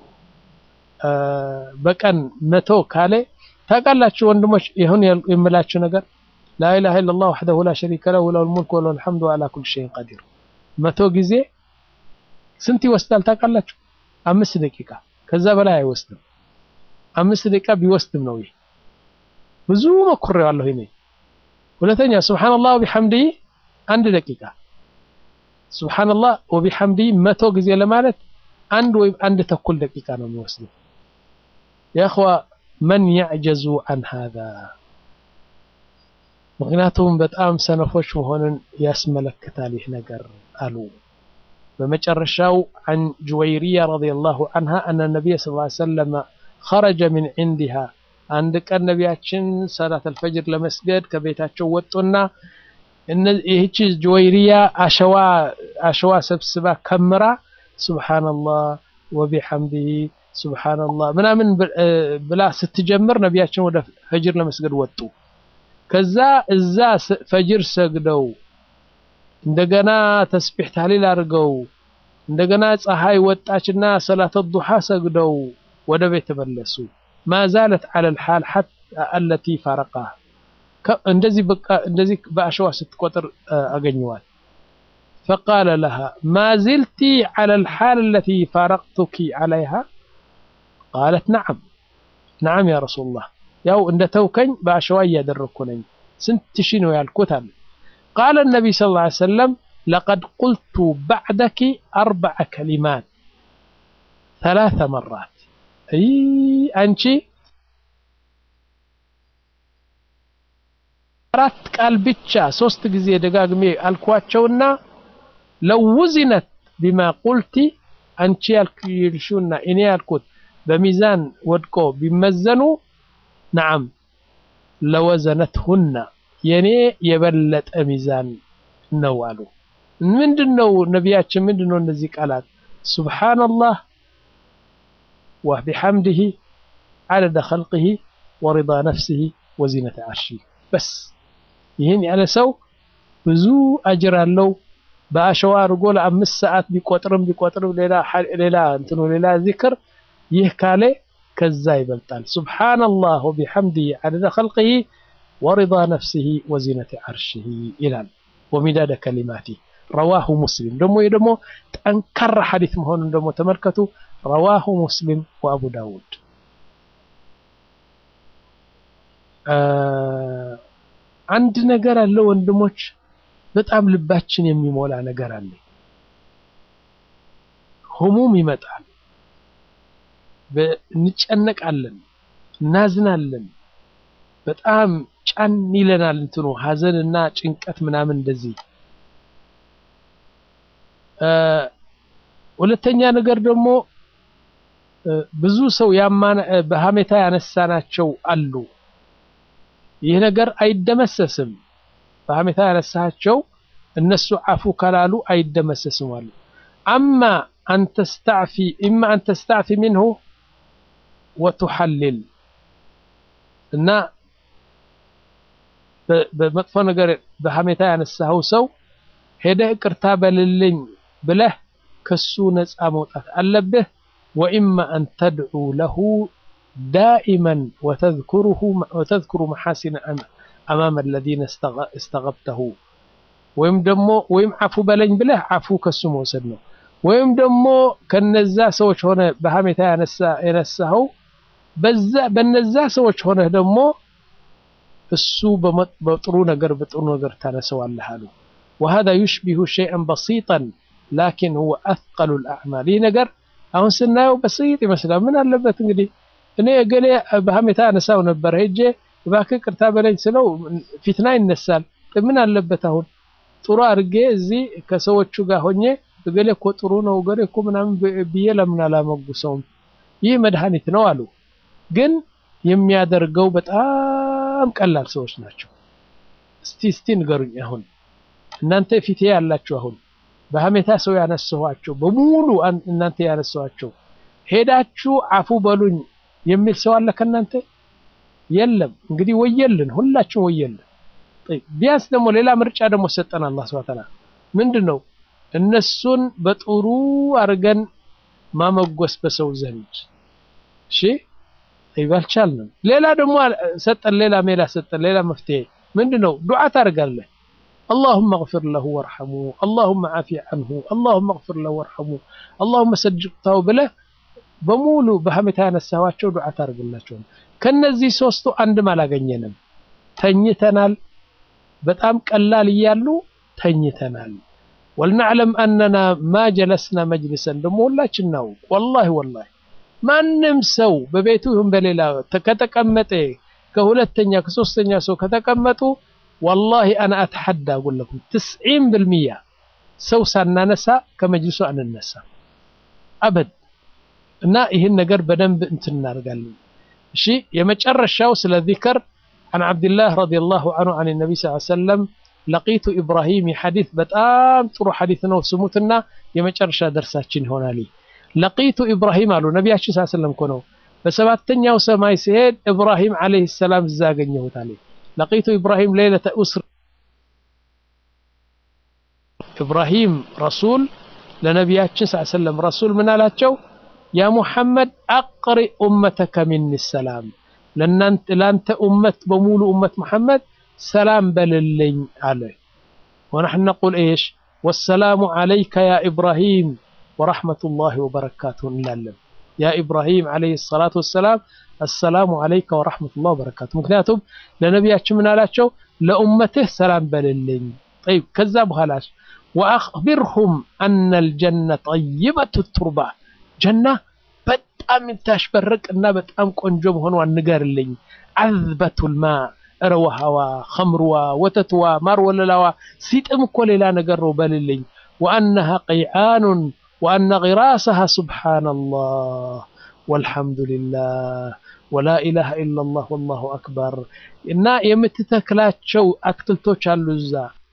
በቀን መቶ ካለ ታውቃላችሁ ወንድሞች፣ ይሁን የምላችሁ ነገር ላኢላሃ ኢለላህ ወሕደሁ ላ ሸሪከ ለሁ ለሁል ሙልክ ወለሁል ሐምዱ ወዐላ ኩሊ ሸይኢን ቀዲር መቶ ጊዜ ስንት ይወስዳል ታውቃላችሁ? አምስት ደቂቃ ከዛ በላይ አይወስድም። አምስት ደቂቃ ቢወስድም ነው ይህ ብዙ ሞክሬዋለሁ እኔ። ሁለተኛ ሱብሓነላህ ወቢሐምዲሂ አንድ ደቂቃ ሱብሓነላህ ወቢሐምዲሂ መቶ ጊዜ ለማለት አንድ ወይም አንድ ተኩል ደቂቃ ነው የሚወስደው። የእኽዋ መን ያዕጀዙ አን ሃዛ ምክንያቱም በጣም ሰነፎች መሆንን ያስመለክታል ይህ ነገር አሉ። በመጨረሻው አን ጁወይሪያ ረዲየላሁ አንሃ አነ ነቢይ ሰለላሁ ዐለይሂ ወሰለም ኸረጀ ሚን ዒንዲሃ አንድ ቀን ነቢያችን ሰላት አልፈጅር ለመስገድ ከቤታቸው ወጡና ይህቺ ጁወይሪያ አሸዋ አሸዋ ሰብስባ ከምራ ሱብሓነላህ ወቢሐምዲሂ ሱብሓነላህ ምናምን ብላ ስትጀምር ነቢያችን ወደ ፈጅር ለመስገድ ወጡ። ከዛ እዛ ፈጅር ሰግደው እንደገና ተስቢሕ ታህሊል አድርገው እንደገና ፀሐይ ወጣችና ሰላተ ዱሓ ሰግደው ወደ ቤት ተመለሱ። ማዛለት ዐለል ሓል ሐታ አለቲ ፋረቃ እንደዚህ በቃ እንደዚህ በአሸዋ ስትቆጥር አገኘዋል። ፈቃለ ለሃ ማ ዝልቲ ዐለል ሓል አለቲ ፋረቅቱኪ ዐለይሃ ቃለት ነዓም ነዓም ያ ረሱሉላህ ያው እንደ ተውከኝ በአሸዋ እያደረግኩ ነኝ። ስንት ሺ ነው ያልኩት አለ። ቃለ ነቢይ ሰለላሁ ዐለይሂ ወሰለም ለቀድ ቁልቱ ባዕደኪ አርበዐ ከሊማት ሰላሰ መራት። አይ አንቺ አራት ቃል ብቻ ሶስት ጊዜ ደጋግሜ አልኳቸውና ለው ውዚነት ቢማ ቁልቲ አንቺ ያልሽውና እኔ ያልኩት በሚዛን ወድቆ ቢመዘኑ ነዓም ለወዘነትሁና የኔ የበለጠ ሚዛን ነው አሉ። ምንድን ነው ነቢያችን ምንድን ነው እነዚህ ቃላት ሱብሓነላህ ወቢሐምድህ ዐደደ ኸልቅህ ወሪዳ ነፍስህ ወዚነተ ዐርሺህ በስ ይህን ያለ ሰው ብዙ አጅር አለው። በአሸዋ አድርጎ ለአምስት ሰዓት ቢቆጥርም ቢቆጥርም ሌላ እንትኑ ሌላ ዚክር ይህ ካለ ከዛ ይበልጣል። ሱብሓነላህ ወቢሐምድህ ዐደደ ኸልቅህ ወሪዳ ነፍስህ ወዚነተ ዐርሺህ ይላል። ወሚዳደ ከሊማቲህ ረዋሁ ሙስሊም ደግሞ ይህ ደግሞ ጠንካራ ሐዲስ መሆኑን ደግሞ ተመልከቱ። ረዋሁ ሙስሊም ወአቡ ዳውድ አንድ ነገር አለ ወንድሞች፣ በጣም ልባችን የሚሞላ ነገር አለ። ህሙም ይመጣል፣ እንጨነቃለን፣ እናዝናለን፣ በጣም ጫን ይለናል። እንትኑ ሀዘንና ጭንቀት ምናምን እንደዚህ። ሁለተኛ ነገር ደግሞ ብዙ ሰው በሀሜታ ያነሳናቸው አሉ። ይህ ነገር አይደመሰስም። በሀሜታ ያነሳቸው እነሱ አፉ ካላሉ አይደመሰስም አሉ። አማ አንተስተዕፊ ኢማ አንተስተዕፊ ሚንሁ ወቱሐልል እና በመጥፎ ነገር በሀሜታ ያነሳኸው ሰው ሄደህ ይቅርታ በልልኝ ብለህ ከሱ ነፃ መውጣት አለብህ። ወኢማ አን ተድዑ ለሁ ዳኢመን ወተዝኩሩ መሐሲነ አማመ አለዚነ እስተገብተሁ ወይም ደግሞ ወይም አፉ በለኝ ብለህ አፉ ከሱ መውሰድ ነው። ወይም ደግሞ ከነዛ ሰዎች ሆነ በሀሜታ የነሳኸው በነዛ ሰዎች ሆነህ ደግሞ እሱ በጥሩ ነገር በጥሩ ነገር ታነሰዋለህ አሉ። ወሀዛ ዩሽቢሁ ሸይአን በሲጠን ላኪን ሁወ አስቀሉ ልአዕማል። ይህ ነገር አሁን ስናየው በስይጥ ይመስላል። ምን አለበት እንግዲህ እኔ እገሌ በሀሜታ አነሳው ነበር ሄጄ እባክህ ቅርታ በለኝ ስለው ፊትና ይነሳል። ምን አለበት አሁን ጥሩ አድርጌ እዚህ ከሰዎቹ ጋር ሆኜ እገሌ እኮ ጥሩ ነው እገሌ እኮ ምናምን ብዬ ለምን አላመጉሰውም? ይህ መድኃኒት ነው አሉ። ግን የሚያደርገው በጣም ቀላል ሰዎች ናቸው። እስቲ እስቲ ንገሩኝ። አሁን እናንተ ፊቴ ያላችሁ አሁን በሀሜታ ሰው ያነሳኋቸው በሙሉ እናንተ ያነሳኋቸው ሄዳችሁ አፉ በሉኝ የሚል ሰው አለ ከእናንተ? የለም። እንግዲህ ወየልን፣ ሁላችን ወየልን። ቢያንስ ደግሞ ሌላ ምርጫ ደግሞ ሰጠን አላህ ሱብሓነሁ ወተዓላ ምንድን ነው እነሱን በጥሩ አድርገን ማመጎስ በሰው ዘንድ እሺ ይባልቻልንም ሌላ ደግሞ ሰጠን ሌላ ሜላ ሰጠን ሌላ መፍትሄ ምንድን ነው ዱዓ ታደርጋለህ اللهم اغفر له وارحمه اللهم عافي عنه اللهم اغفر له وارحمه اللهم ሰጅቅታው ብለህ በሙሉ በሀሜታ ያነሳኋቸው ዱዓ ታደርግላቸው ከነዚህ ሶስቱ አንድም አላገኘንም ተኝተናል በጣም ቀላል እያሉ ተኝተናል ወልናዕለም አነና ማ ጀለስና መጅልሰን ደግሞ ሁላችን ነው ወላሂ ወላሂ ማንም ሰው በቤቱ ይሁን በሌላ ከተቀመጠ ከሁለተኛ ከሶስተኛ ሰው ከተቀመጡ ወላሂ አና አተሐዳ አጉለኩም ትስዒን ብልሚያ ሰው ሳናነሳ ከመጅልሱ አንነሳ አበድ እና ይህን ነገር በደንብ እንትን እናደርጋለን እሺ የመጨረሻው ስለ ዚክር عن عبد الله رضي الله عنه عن النبي صلى الله عليه وسلم لقيت إبراهيم حديث بتام ترو حديث نو سموتنا يمጨረሻ درساችን ይሆናል لقيت إبراهيم አሉ ነቢያችን صلى الله عليه وسلم እኮ ነው በሰባተኛው ሰማይ ሲሄድ إبراهيم عليه السلام እዛ አገኘሁት አለ لقيت إبراهيم ليلة أسر إبراهيم رسول ለነቢያችን صلى الله عليه وسلم رسول ምን አላቸው ያ ሙሐመድ አቅሪ ኡመተከ ሚኒ ሰላም ለአንተ ኡመት በሙሉ ኡመት መሐመድ ሰላም በልልኝ አለ ወነሕን ነቁል ኤሽ ወሰላሙ ዓለይከ ያ ኢብራሂም ወረሕመቱላሂ ወበረካቱሁ እንላለን ያ ኢብራሂም ዓለይሂ ሰላቱ ወሰላም አሰላሙ ዓለይከ ወረሕመቱላሂ ወበረካቱ ምክንያቱም ለነቢያችን ምን አላቸው ለኡመትህ ሰላም በልልኝ ጠይብ ከዛ በኋላ ወአኽቢርሁም አነ ልጀነ ጠይበቱ ቱርባ ጀና በጣም የምታሽበርቅ እና በጣም ቆንጆ መሆኗን ንገርልኝ። አዝበቱል ማ እረ ውሃዋ፣ ኸምርዋ፣ ወተትዋ፣ ማር ወለላዋ ሲጥም እኮ ሌላ ነገር ነው በልልኝ። ወአነሃ ቀይዓኑን ወአነ ጊራሰሃ ሱብሓነላህ ወልሐምዱሊላህ ወላ ኢላሃ ኢለላህ ወላሁ አክበር እና የምትተክላቸው አትክልቶች አሉ እዛ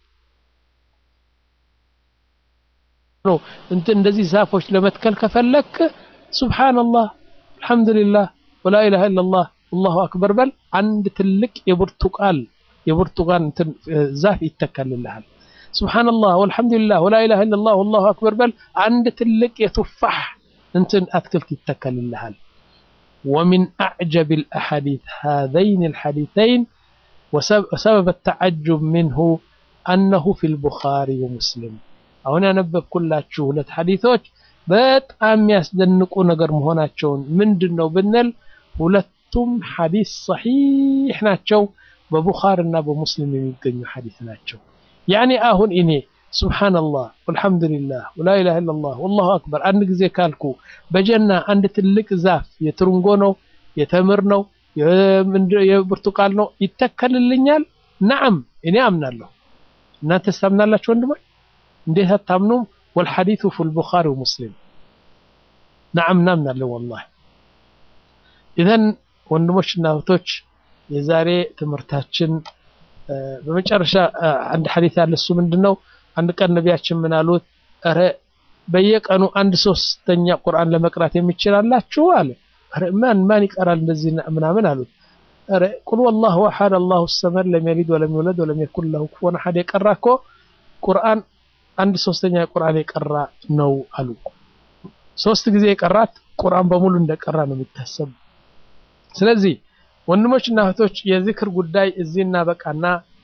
እንትን እንደዚህ ዛፎች ለመትከል ከፈለክ ሱብሓነላህ አልሐምዱሊላህ ወላ ኢላሃ ኢለላህ አላሁ አክበር በል አንድ ትልቅ የብርቱቃል የብርቱቃን እንትን ዛፍ ይተከልልሃል። ሱብሓነላህ ወልሐምዱሊላህ ወላ ኢላሃ ኢለላህ ወላሁ አክበር በል አንድ ትልቅ የቱፋሕ እንትን አትክልት ይተከልልሃል። ወሚን አዕጀብ الأحاديث هذين الحديثين وسبب التعجب منه أنه في البخاري ومسلم አሁን ያነበብኩላችሁ ሁለት ሐዲሶች በጣም የሚያስደንቁ ነገር መሆናቸውን ምንድን ነው ብንል ሁለቱም ሐዲስ ሰሒሕ ናቸው። በቡኻሪ እና በሙስሊም የሚገኙ ሐዲስ ናቸው። ያኔ አሁን እኔ ሱብሓነላህ ወልሐምዱሊላህ ወላ ኢላሃ ኢለላህ ወላሁ አክበር አንድ ጊዜ ካልኩ በጀና አንድ ትልቅ ዛፍ የትርንጎ ነው፣ የተምር ነው፣ የብርቱቃል ነው ይተከልልኛል። ነዓም እኔ አምናለሁ። እናንተስ ታምናላችሁ ወንድሞች? እንዴት አታምኑም? ወልሐዲሱ ፊል ቡኻሪ ወሙስሊም ነዓም እናምናለን ወላሂ። ኢዘን ወንድሞችና እህቶች የዛሬ ትምህርታችን በመጨረሻ አንድ ሐዲስ ያለ እሱ ምንድን ነው? አንድ ቀን ነቢያችን ምን አሉት? ኧረ በየቀኑ አንድ ሶስተኛ ቁርአን ለመቅራት የሚችላላችሁ አለ። ኧረ ማን ማን ይቀራል እንደዚህ ምናምን አሉት። ኧረ ቁል ወላሁ አሐድ አላሁ ሰመድ ለም የሊድ ወለም ይውለድ ወለም የኩን ለሁ ኩፉወን አሐድ የቀራ እኮ ቁርአን አንድ ሶስተኛ ቁርአን የቀራ ነው አሉ። ሶስት ጊዜ የቀራት ቁርአን በሙሉ እንደቀራ ነው የሚታሰብ። ስለዚህ ወንድሞችና እህቶች የዚክር ጉዳይ እዚህ እናበቃና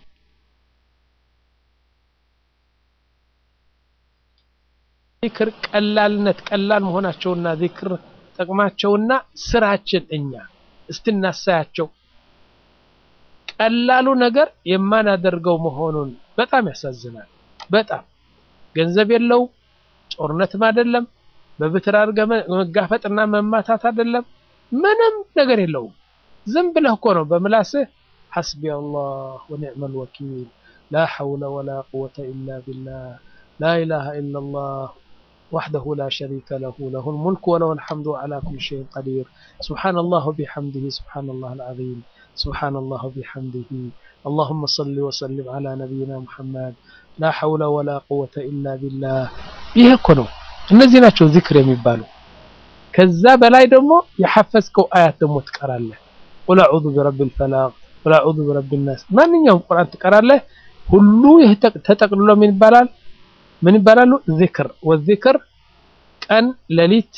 ዚክር ቀላልነት ቀላል መሆናቸውና ዚክር ጠቅማቸውና ስራችን እኛ እስትናሳያቸው ቀላሉ ነገር የማናደርገው መሆኑን በጣም ያሳዝናል። በጣም ገንዘብ የለው ጦርነትም አይደለም፣ በብትር አድርገህ መጋፈጥና መማታት አይደለም፣ ምንም ነገር የለውም። ዝም ብለህ እኮ ነው በምላስህ ሐስቢ አላህ ወኒዕመል ወኪል ላ ሐውለ ወላ ቁወተ ኢላ ቢላህ ላ ኢላሃ ኢለላህ وحده لا شريك له له الملك وله الحمد على كل شيء قدير سبحان الله بحمده سبحان الله العظيم سبحان الله بحمده اللهم صل وسلم على نبينا محمد لا حول ولا قوة إلا بالله ይሄ እኮ ነው እነዚህ ናቸው ዚክር የሚባሉ ከዛ በላይ ደግሞ የሐፈዝከው አያት ደግሞ ትቀራለህ ቁል አዑዙ ቢረቢል ፈላቅ ቁል አዑዙ ቢረቢል ናስ ማንኛውም ቁርአን ትቀራለህ ሁሉ ይህ ተጠቅልሎ ምን ይባላል ምን ይባላሉ ዚክር ወዚክር ቀን ሌሊት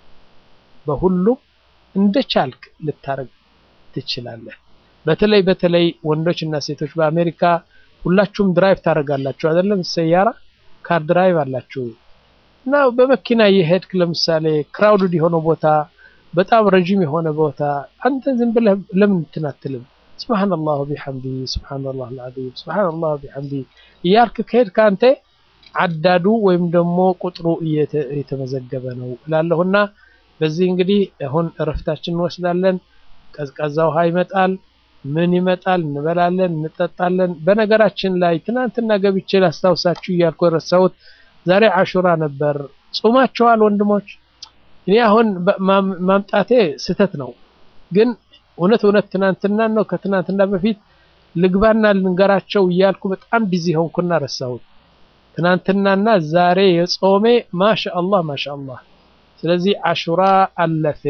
በሁሉም እንደቻልክ ልታረግ ትችላለህ በተለይ በተለይ ወንዶች እና ሴቶች በአሜሪካ ሁላችሁም ድራይቭ ታደርጋላችሁ አይደለም ሰያራ ካር ድራይቭ አላችሁ እና በመኪና እየሄድክ ለምሳሌ ክራውድድ የሆነ ቦታ በጣም ረጅም የሆነ ቦታ አንተ ዝም ብለህ ለምን እንትን አትልም ስብሓንላሁ ቢሐምዲ ስብሓንላህ አልዓዚም ስብሓንላህ ቢሐምዲ እያልክ ከሄድክ አንተ አዳዱ ወይም ደግሞ ቁጥሩ እየተመዘገበ ነው እላለሁና በዚህ እንግዲህ አሁን እረፍታችን እንወስዳለን ቀዝቃዛ ውሃ ይመጣል ምን ይመጣል እንበላለን እንጠጣለን በነገራችን ላይ ትናንትና ገብቼ ላስታውሳችሁ እያልኩ የረሳሁት ዛሬ አሹራ ነበር ጾማችኋል ወንድሞች እኔ አሁን ማምጣቴ ስህተት ነው ግን እውነት እውነት ትናንትና ነው ከትናንትና በፊት ልግባና ልንገራቸው እያልኩ በጣም ቢዚ ሆንኩና ረሳሁት ትናንትናና ዛሬ የጾሜ ማሻአላህ ማሻአላህ ስለዚህ አሹራ አለፈ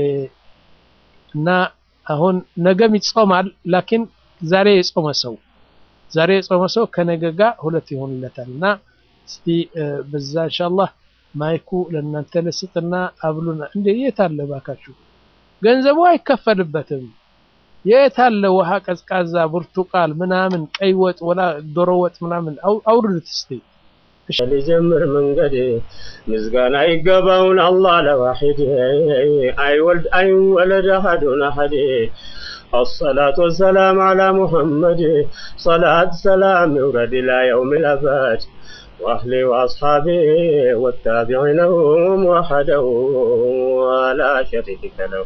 እና አሁን ነገም ይጾማል ላኪን ዛሬ የጾመ ሰው ዛሬ የጾመ ሰው ከነገ ጋር ሁለት ይሆንለታል እና እስቲ በዛ ኢንሻአላህ ማይኩ ለእናንተ ልስጥና አብሉና እንዴ የት አለ ባካችሁ ገንዘቡ አይከፈልበትም የት አለ ውሃ ቀዝቃዛ ብርቱቃል ምናምን ቀይ ወጥ ወላ ዶሮ ወጥ ምናምን አውርዱት እስቲ ሊጀምር መንገድ ምስጋና ይገባውን አላህ ለዋሒድ አይወልድ አይወለድ አሐዱን አሐድ الصلاة والسلام على محمد صلاة سلام يورد إلى يوم الأبد وأهلي وأصحابي والتابعين هم وحده ولا شريك له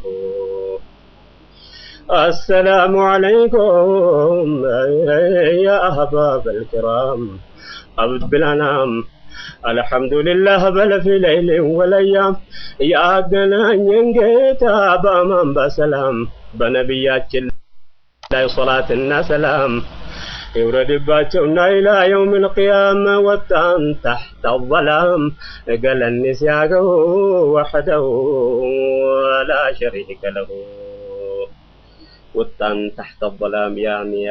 السلام عليكم يا أحباب الكرام عبد بالأنام الحمد لله بل في ليل وليام يا ገናኘን ጌታ በአማን በሰላም በነቢያችን ላይ ሶላትና ሰላም ይውረድባቸውና ኢላ የውም ልቅያማ ወጣን ታሕተ አዘላም ገለኒ ሲያገው ወሕደው ወላ ሸሪከ ለሁ ወጣን ታሕተ አዘላም ያሚያ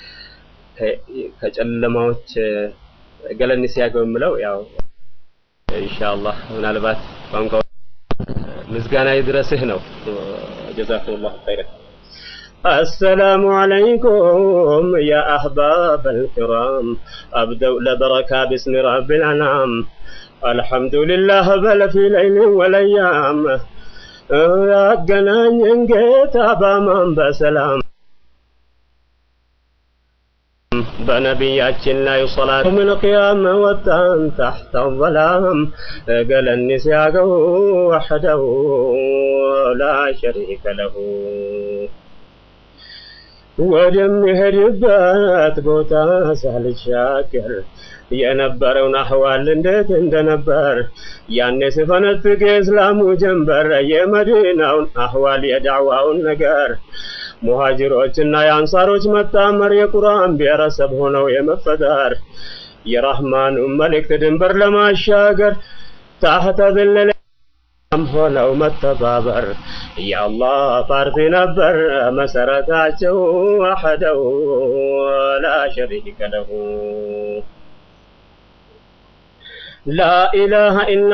ከጨለማዎች ገለኒ ሲያገው የምለው ያው ኢንሻአላህ ምናልባት ቋንቋ ምስጋና ይድረስህ ነው ጀዛኩሙላሁ ኸይረን السلام عليكم يا أحباب الكرام أبدأ لبركة باسم رب الأنام الحمد لله بل في ليل والأيام ያገናኘን ጌታ በአማን በሰላም በነቢያችን ላይ ሶላት ምን ቅያም ወጣን ታሕተ አዘላም ገለኒ ሲያገው ወሕደው ላ ሸሪከ ለሁ ወደሚሄድበት ቦታ ሳልሻገር የነበረውን አህዋል እንዴት እንደነበር ያኔ ስፈነጥቅ የእስላሙ ጀንበር የመዲናውን አህዋል የዳዕዋውን ነገር ሙሃጅሮችና የአንሳሮች መጣመር የቁርአን ብሔረሰብ ሆነው የመፈጠር የራህማኑ መልእክት ድንበር ለማሻገር ታህተ ዝልል ሆነው መተባበር የአላህ ፓርቲ ነበር መሰረታቸው ወሐደው ላ ሸሪከ ለሁ ላኢላሃ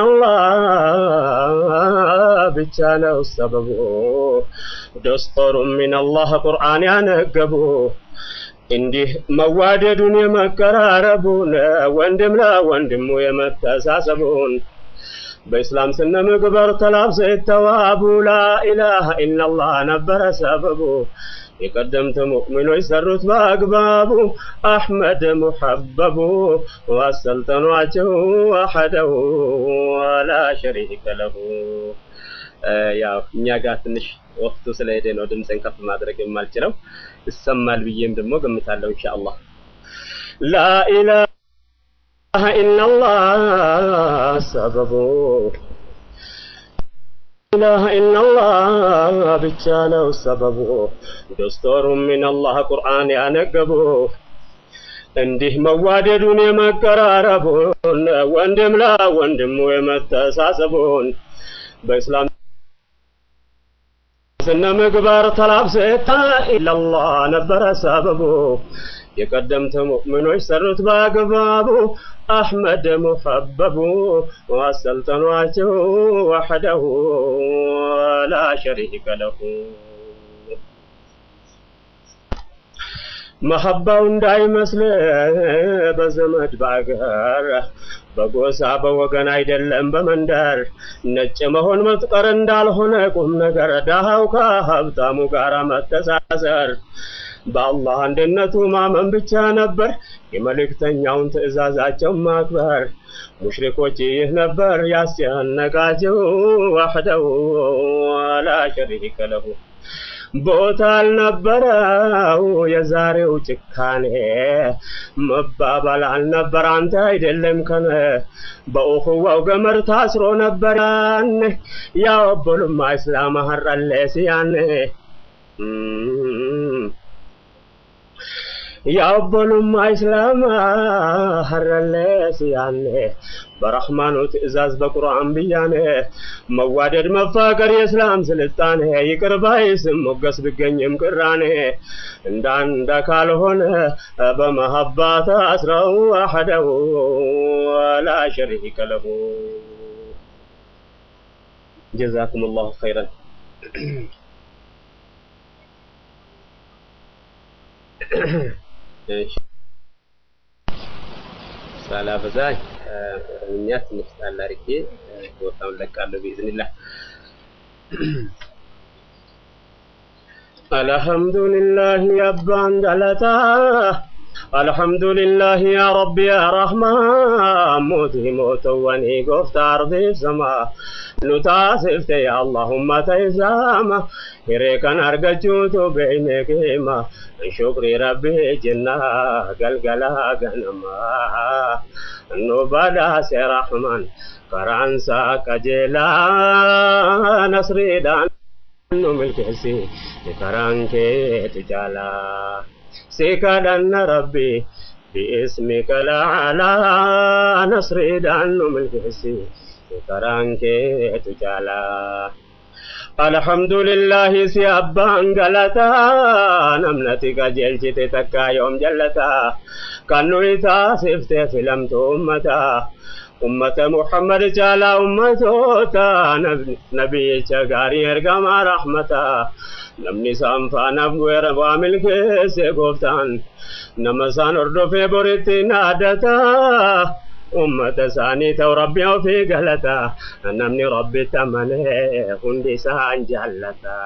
ኢላላህ ብቻ ነው ሰበቡ ደስጦሩም ሚነላህ ቁርአን ያነገቡ እንዲህ መዋደዱን የመቀራረቡን ወንድም ለወንድሙ የመተሳሰቡን በእስላም ስነ ምግባር ተላብሰው የተዋቡ ላኢላሃ ኢላላህ ነበረ ሰበቡ የቀደምት ሙእሚኖች ሰሩት በአግባቡ አሕመድ ሙሐበቡ ዋሰልጠኗቸው አሐደው ወላ ሸሪከ ለሁ ያው እኛ ጋር ትንሽ ወቅቱ ስለሄደ ነው ድምፅን ከፍ ማድረግ የማልችለው ይሰማል ብዬም ደግሞ ገምታለሁ ኢንሻአላህ ላኢላሃ إلا الله سبب إله إلا الله ብቻ ነው ሰበቡ ደስቶሩም ምን አላህ ቁርአን ያነገቡ እንዲህ መዋደዱን የመቀራረቡን ወንድም ለወንድሙ የመተሳሰቡን በእስላም ስነ ምግባር ተላብሰታ ኢላላህ ነበረ ሰበቡ የቀደምት ሙእሚኖች ሰሩት በአግባቡ አሕመድ ሙሐበቡ ዋሰልጠኗቸው ወሐደሁ ላ ሸሪከ ለሁ መሐባው እንዳይመስል በዘመድ በአገር በጎሳ በወገን አይደለም በመንደር ነጭ መሆን መጥቀር እንዳልሆነ ቁም ነገር ዳሃው ከሀብታሙ ጋር መተሳሰር በአላህ አንድነቱ ማመን ብቻ ነበር የመልእክተኛውን ትእዛዛቸው ማክበር ሙሽሪኮች ይህ ነበር ያስጨነቃቸው ዋሕደው ላ ሸሪከ ለሁ ቦታ አልነበረው የዛሬው ጭካኔ መባባል አልነበር አንተ አይደለም ከነ በኡኽዋው ገመድ ታስሮ ነበር ያኔ ያወበሉማ እስላም ሀረለ ሲያኔ ያወበሉማ እስላም ሀረለ ሲያኔ በረሕማኑ ትእዛዝ በቁርአን ብያኔ መዋደድ መፋቀር የእስላም ስልጣኔ ይቅር ባይ ስም ሞገስ ቢገኝም ቅራኔ እንዳንደ ካልሆነ በመሀባት አስረው አሐደው ላ ሸሪከ ለሁ ጀዛኩም ላሁ ኸይረን ሳላበዛኝ ኦሮምኛ ትንሽ ጣል አድርጌ ቦታውን ለቃለሁ ቢኢዝኒላህ። አልሐምዱሊላህ ያባን ገለታ አልሐምዱሊላህ ያ ረቢ ያ ረሕማን ሞቲ ሞተወኒ ጎፍታ አርዲፍ ሰማ ኑታስፍተ ያ አላሁማ ተይዛማ hireekan argachuutu beeyne keema shukri rabbi jenna galgalaa ganamaa nu badhaase rahman karaansaa qajeelaa nasriidhaan nu milkeessi karaan keetu jaalaa si kadhanna rabbi باسمك الأعلى نصريدان ملكسي karaan keetu jaalaa alhamdulillahi si abbaan galataa namnati qajeelchite takkaa yoom jallataa kan nu taasifte filamtu ummataa ummata muhammad caalaa ummatoota nabiyyicha gaarii ergamaa rahmataa namni isaan faanaaf gu'eera waa milkeesse gooftaan nama isaan hordofee boritti naadataa ummata isaanii ta'u rabbi ofii galata namni rabbitti amalee hundi isaan jaallata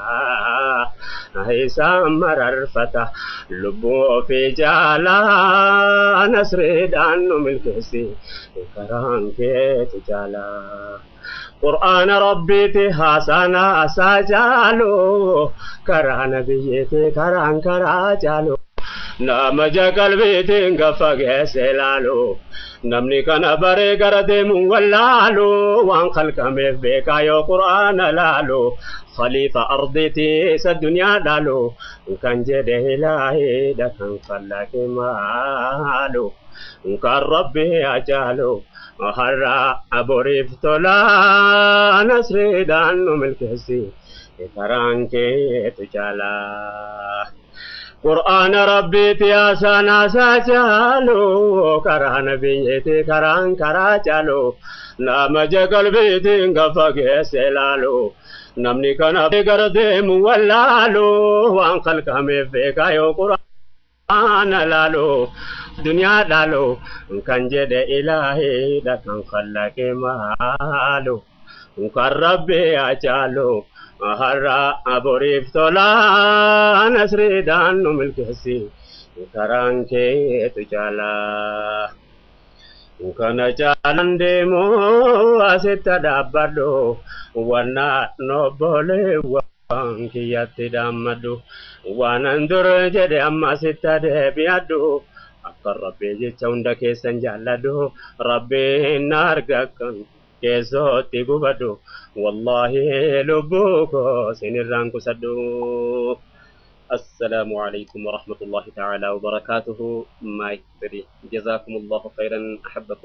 isaan mararfata lubbuu ofii jaalaa nasriidhaan nu milkeessi karaan keetu jaalaa qur'aana rabbiiti haasana asaa jaalu karaa nabiyyiiti karaan karaa jaalu nama qalbiitiin gaffa geesse laalu namni kana baree gara deemuun wallaalu waan kalqameef beekaa yoo qur'aana laalu khalifa ardiiti isa duniyaa dhaalu kan jedhe ilaahiidha kan fallaqe maalu kan rabbi ajaalu har'a aboriif tolaa nasriidhaan nu milkeessi karaan keetu jaalaa. قرآن ربي يا سانا ساجالو كرا نبيتي كران كرا جالو نام جگل بيتي غفق سلالو نمني كان بغردي مولالو وان خلق همي فيكا يو قرآن لالو دنيا لالو كان جد إلهي دا كان خلق مالو كان ربي أجالو har'a aboriif tolaa nasriidhaan nu milkeessi karaan keetu jaalaa kana caalan deemu asitti dhaabbadhu wanna nobboleewwan kiyyatti dhaammadhu waanan dur jedhe amma asitti deebi'adhu kan rabbii jecha hunda keessan jaalladhu rabbiin na arga kan keessootti gubadhu wallaahi lubbuu koo sinirraan kusadhu السلام عليكم ورحمة الله تعالى وبركاته مايك جزاكم الله خيرا أحبكم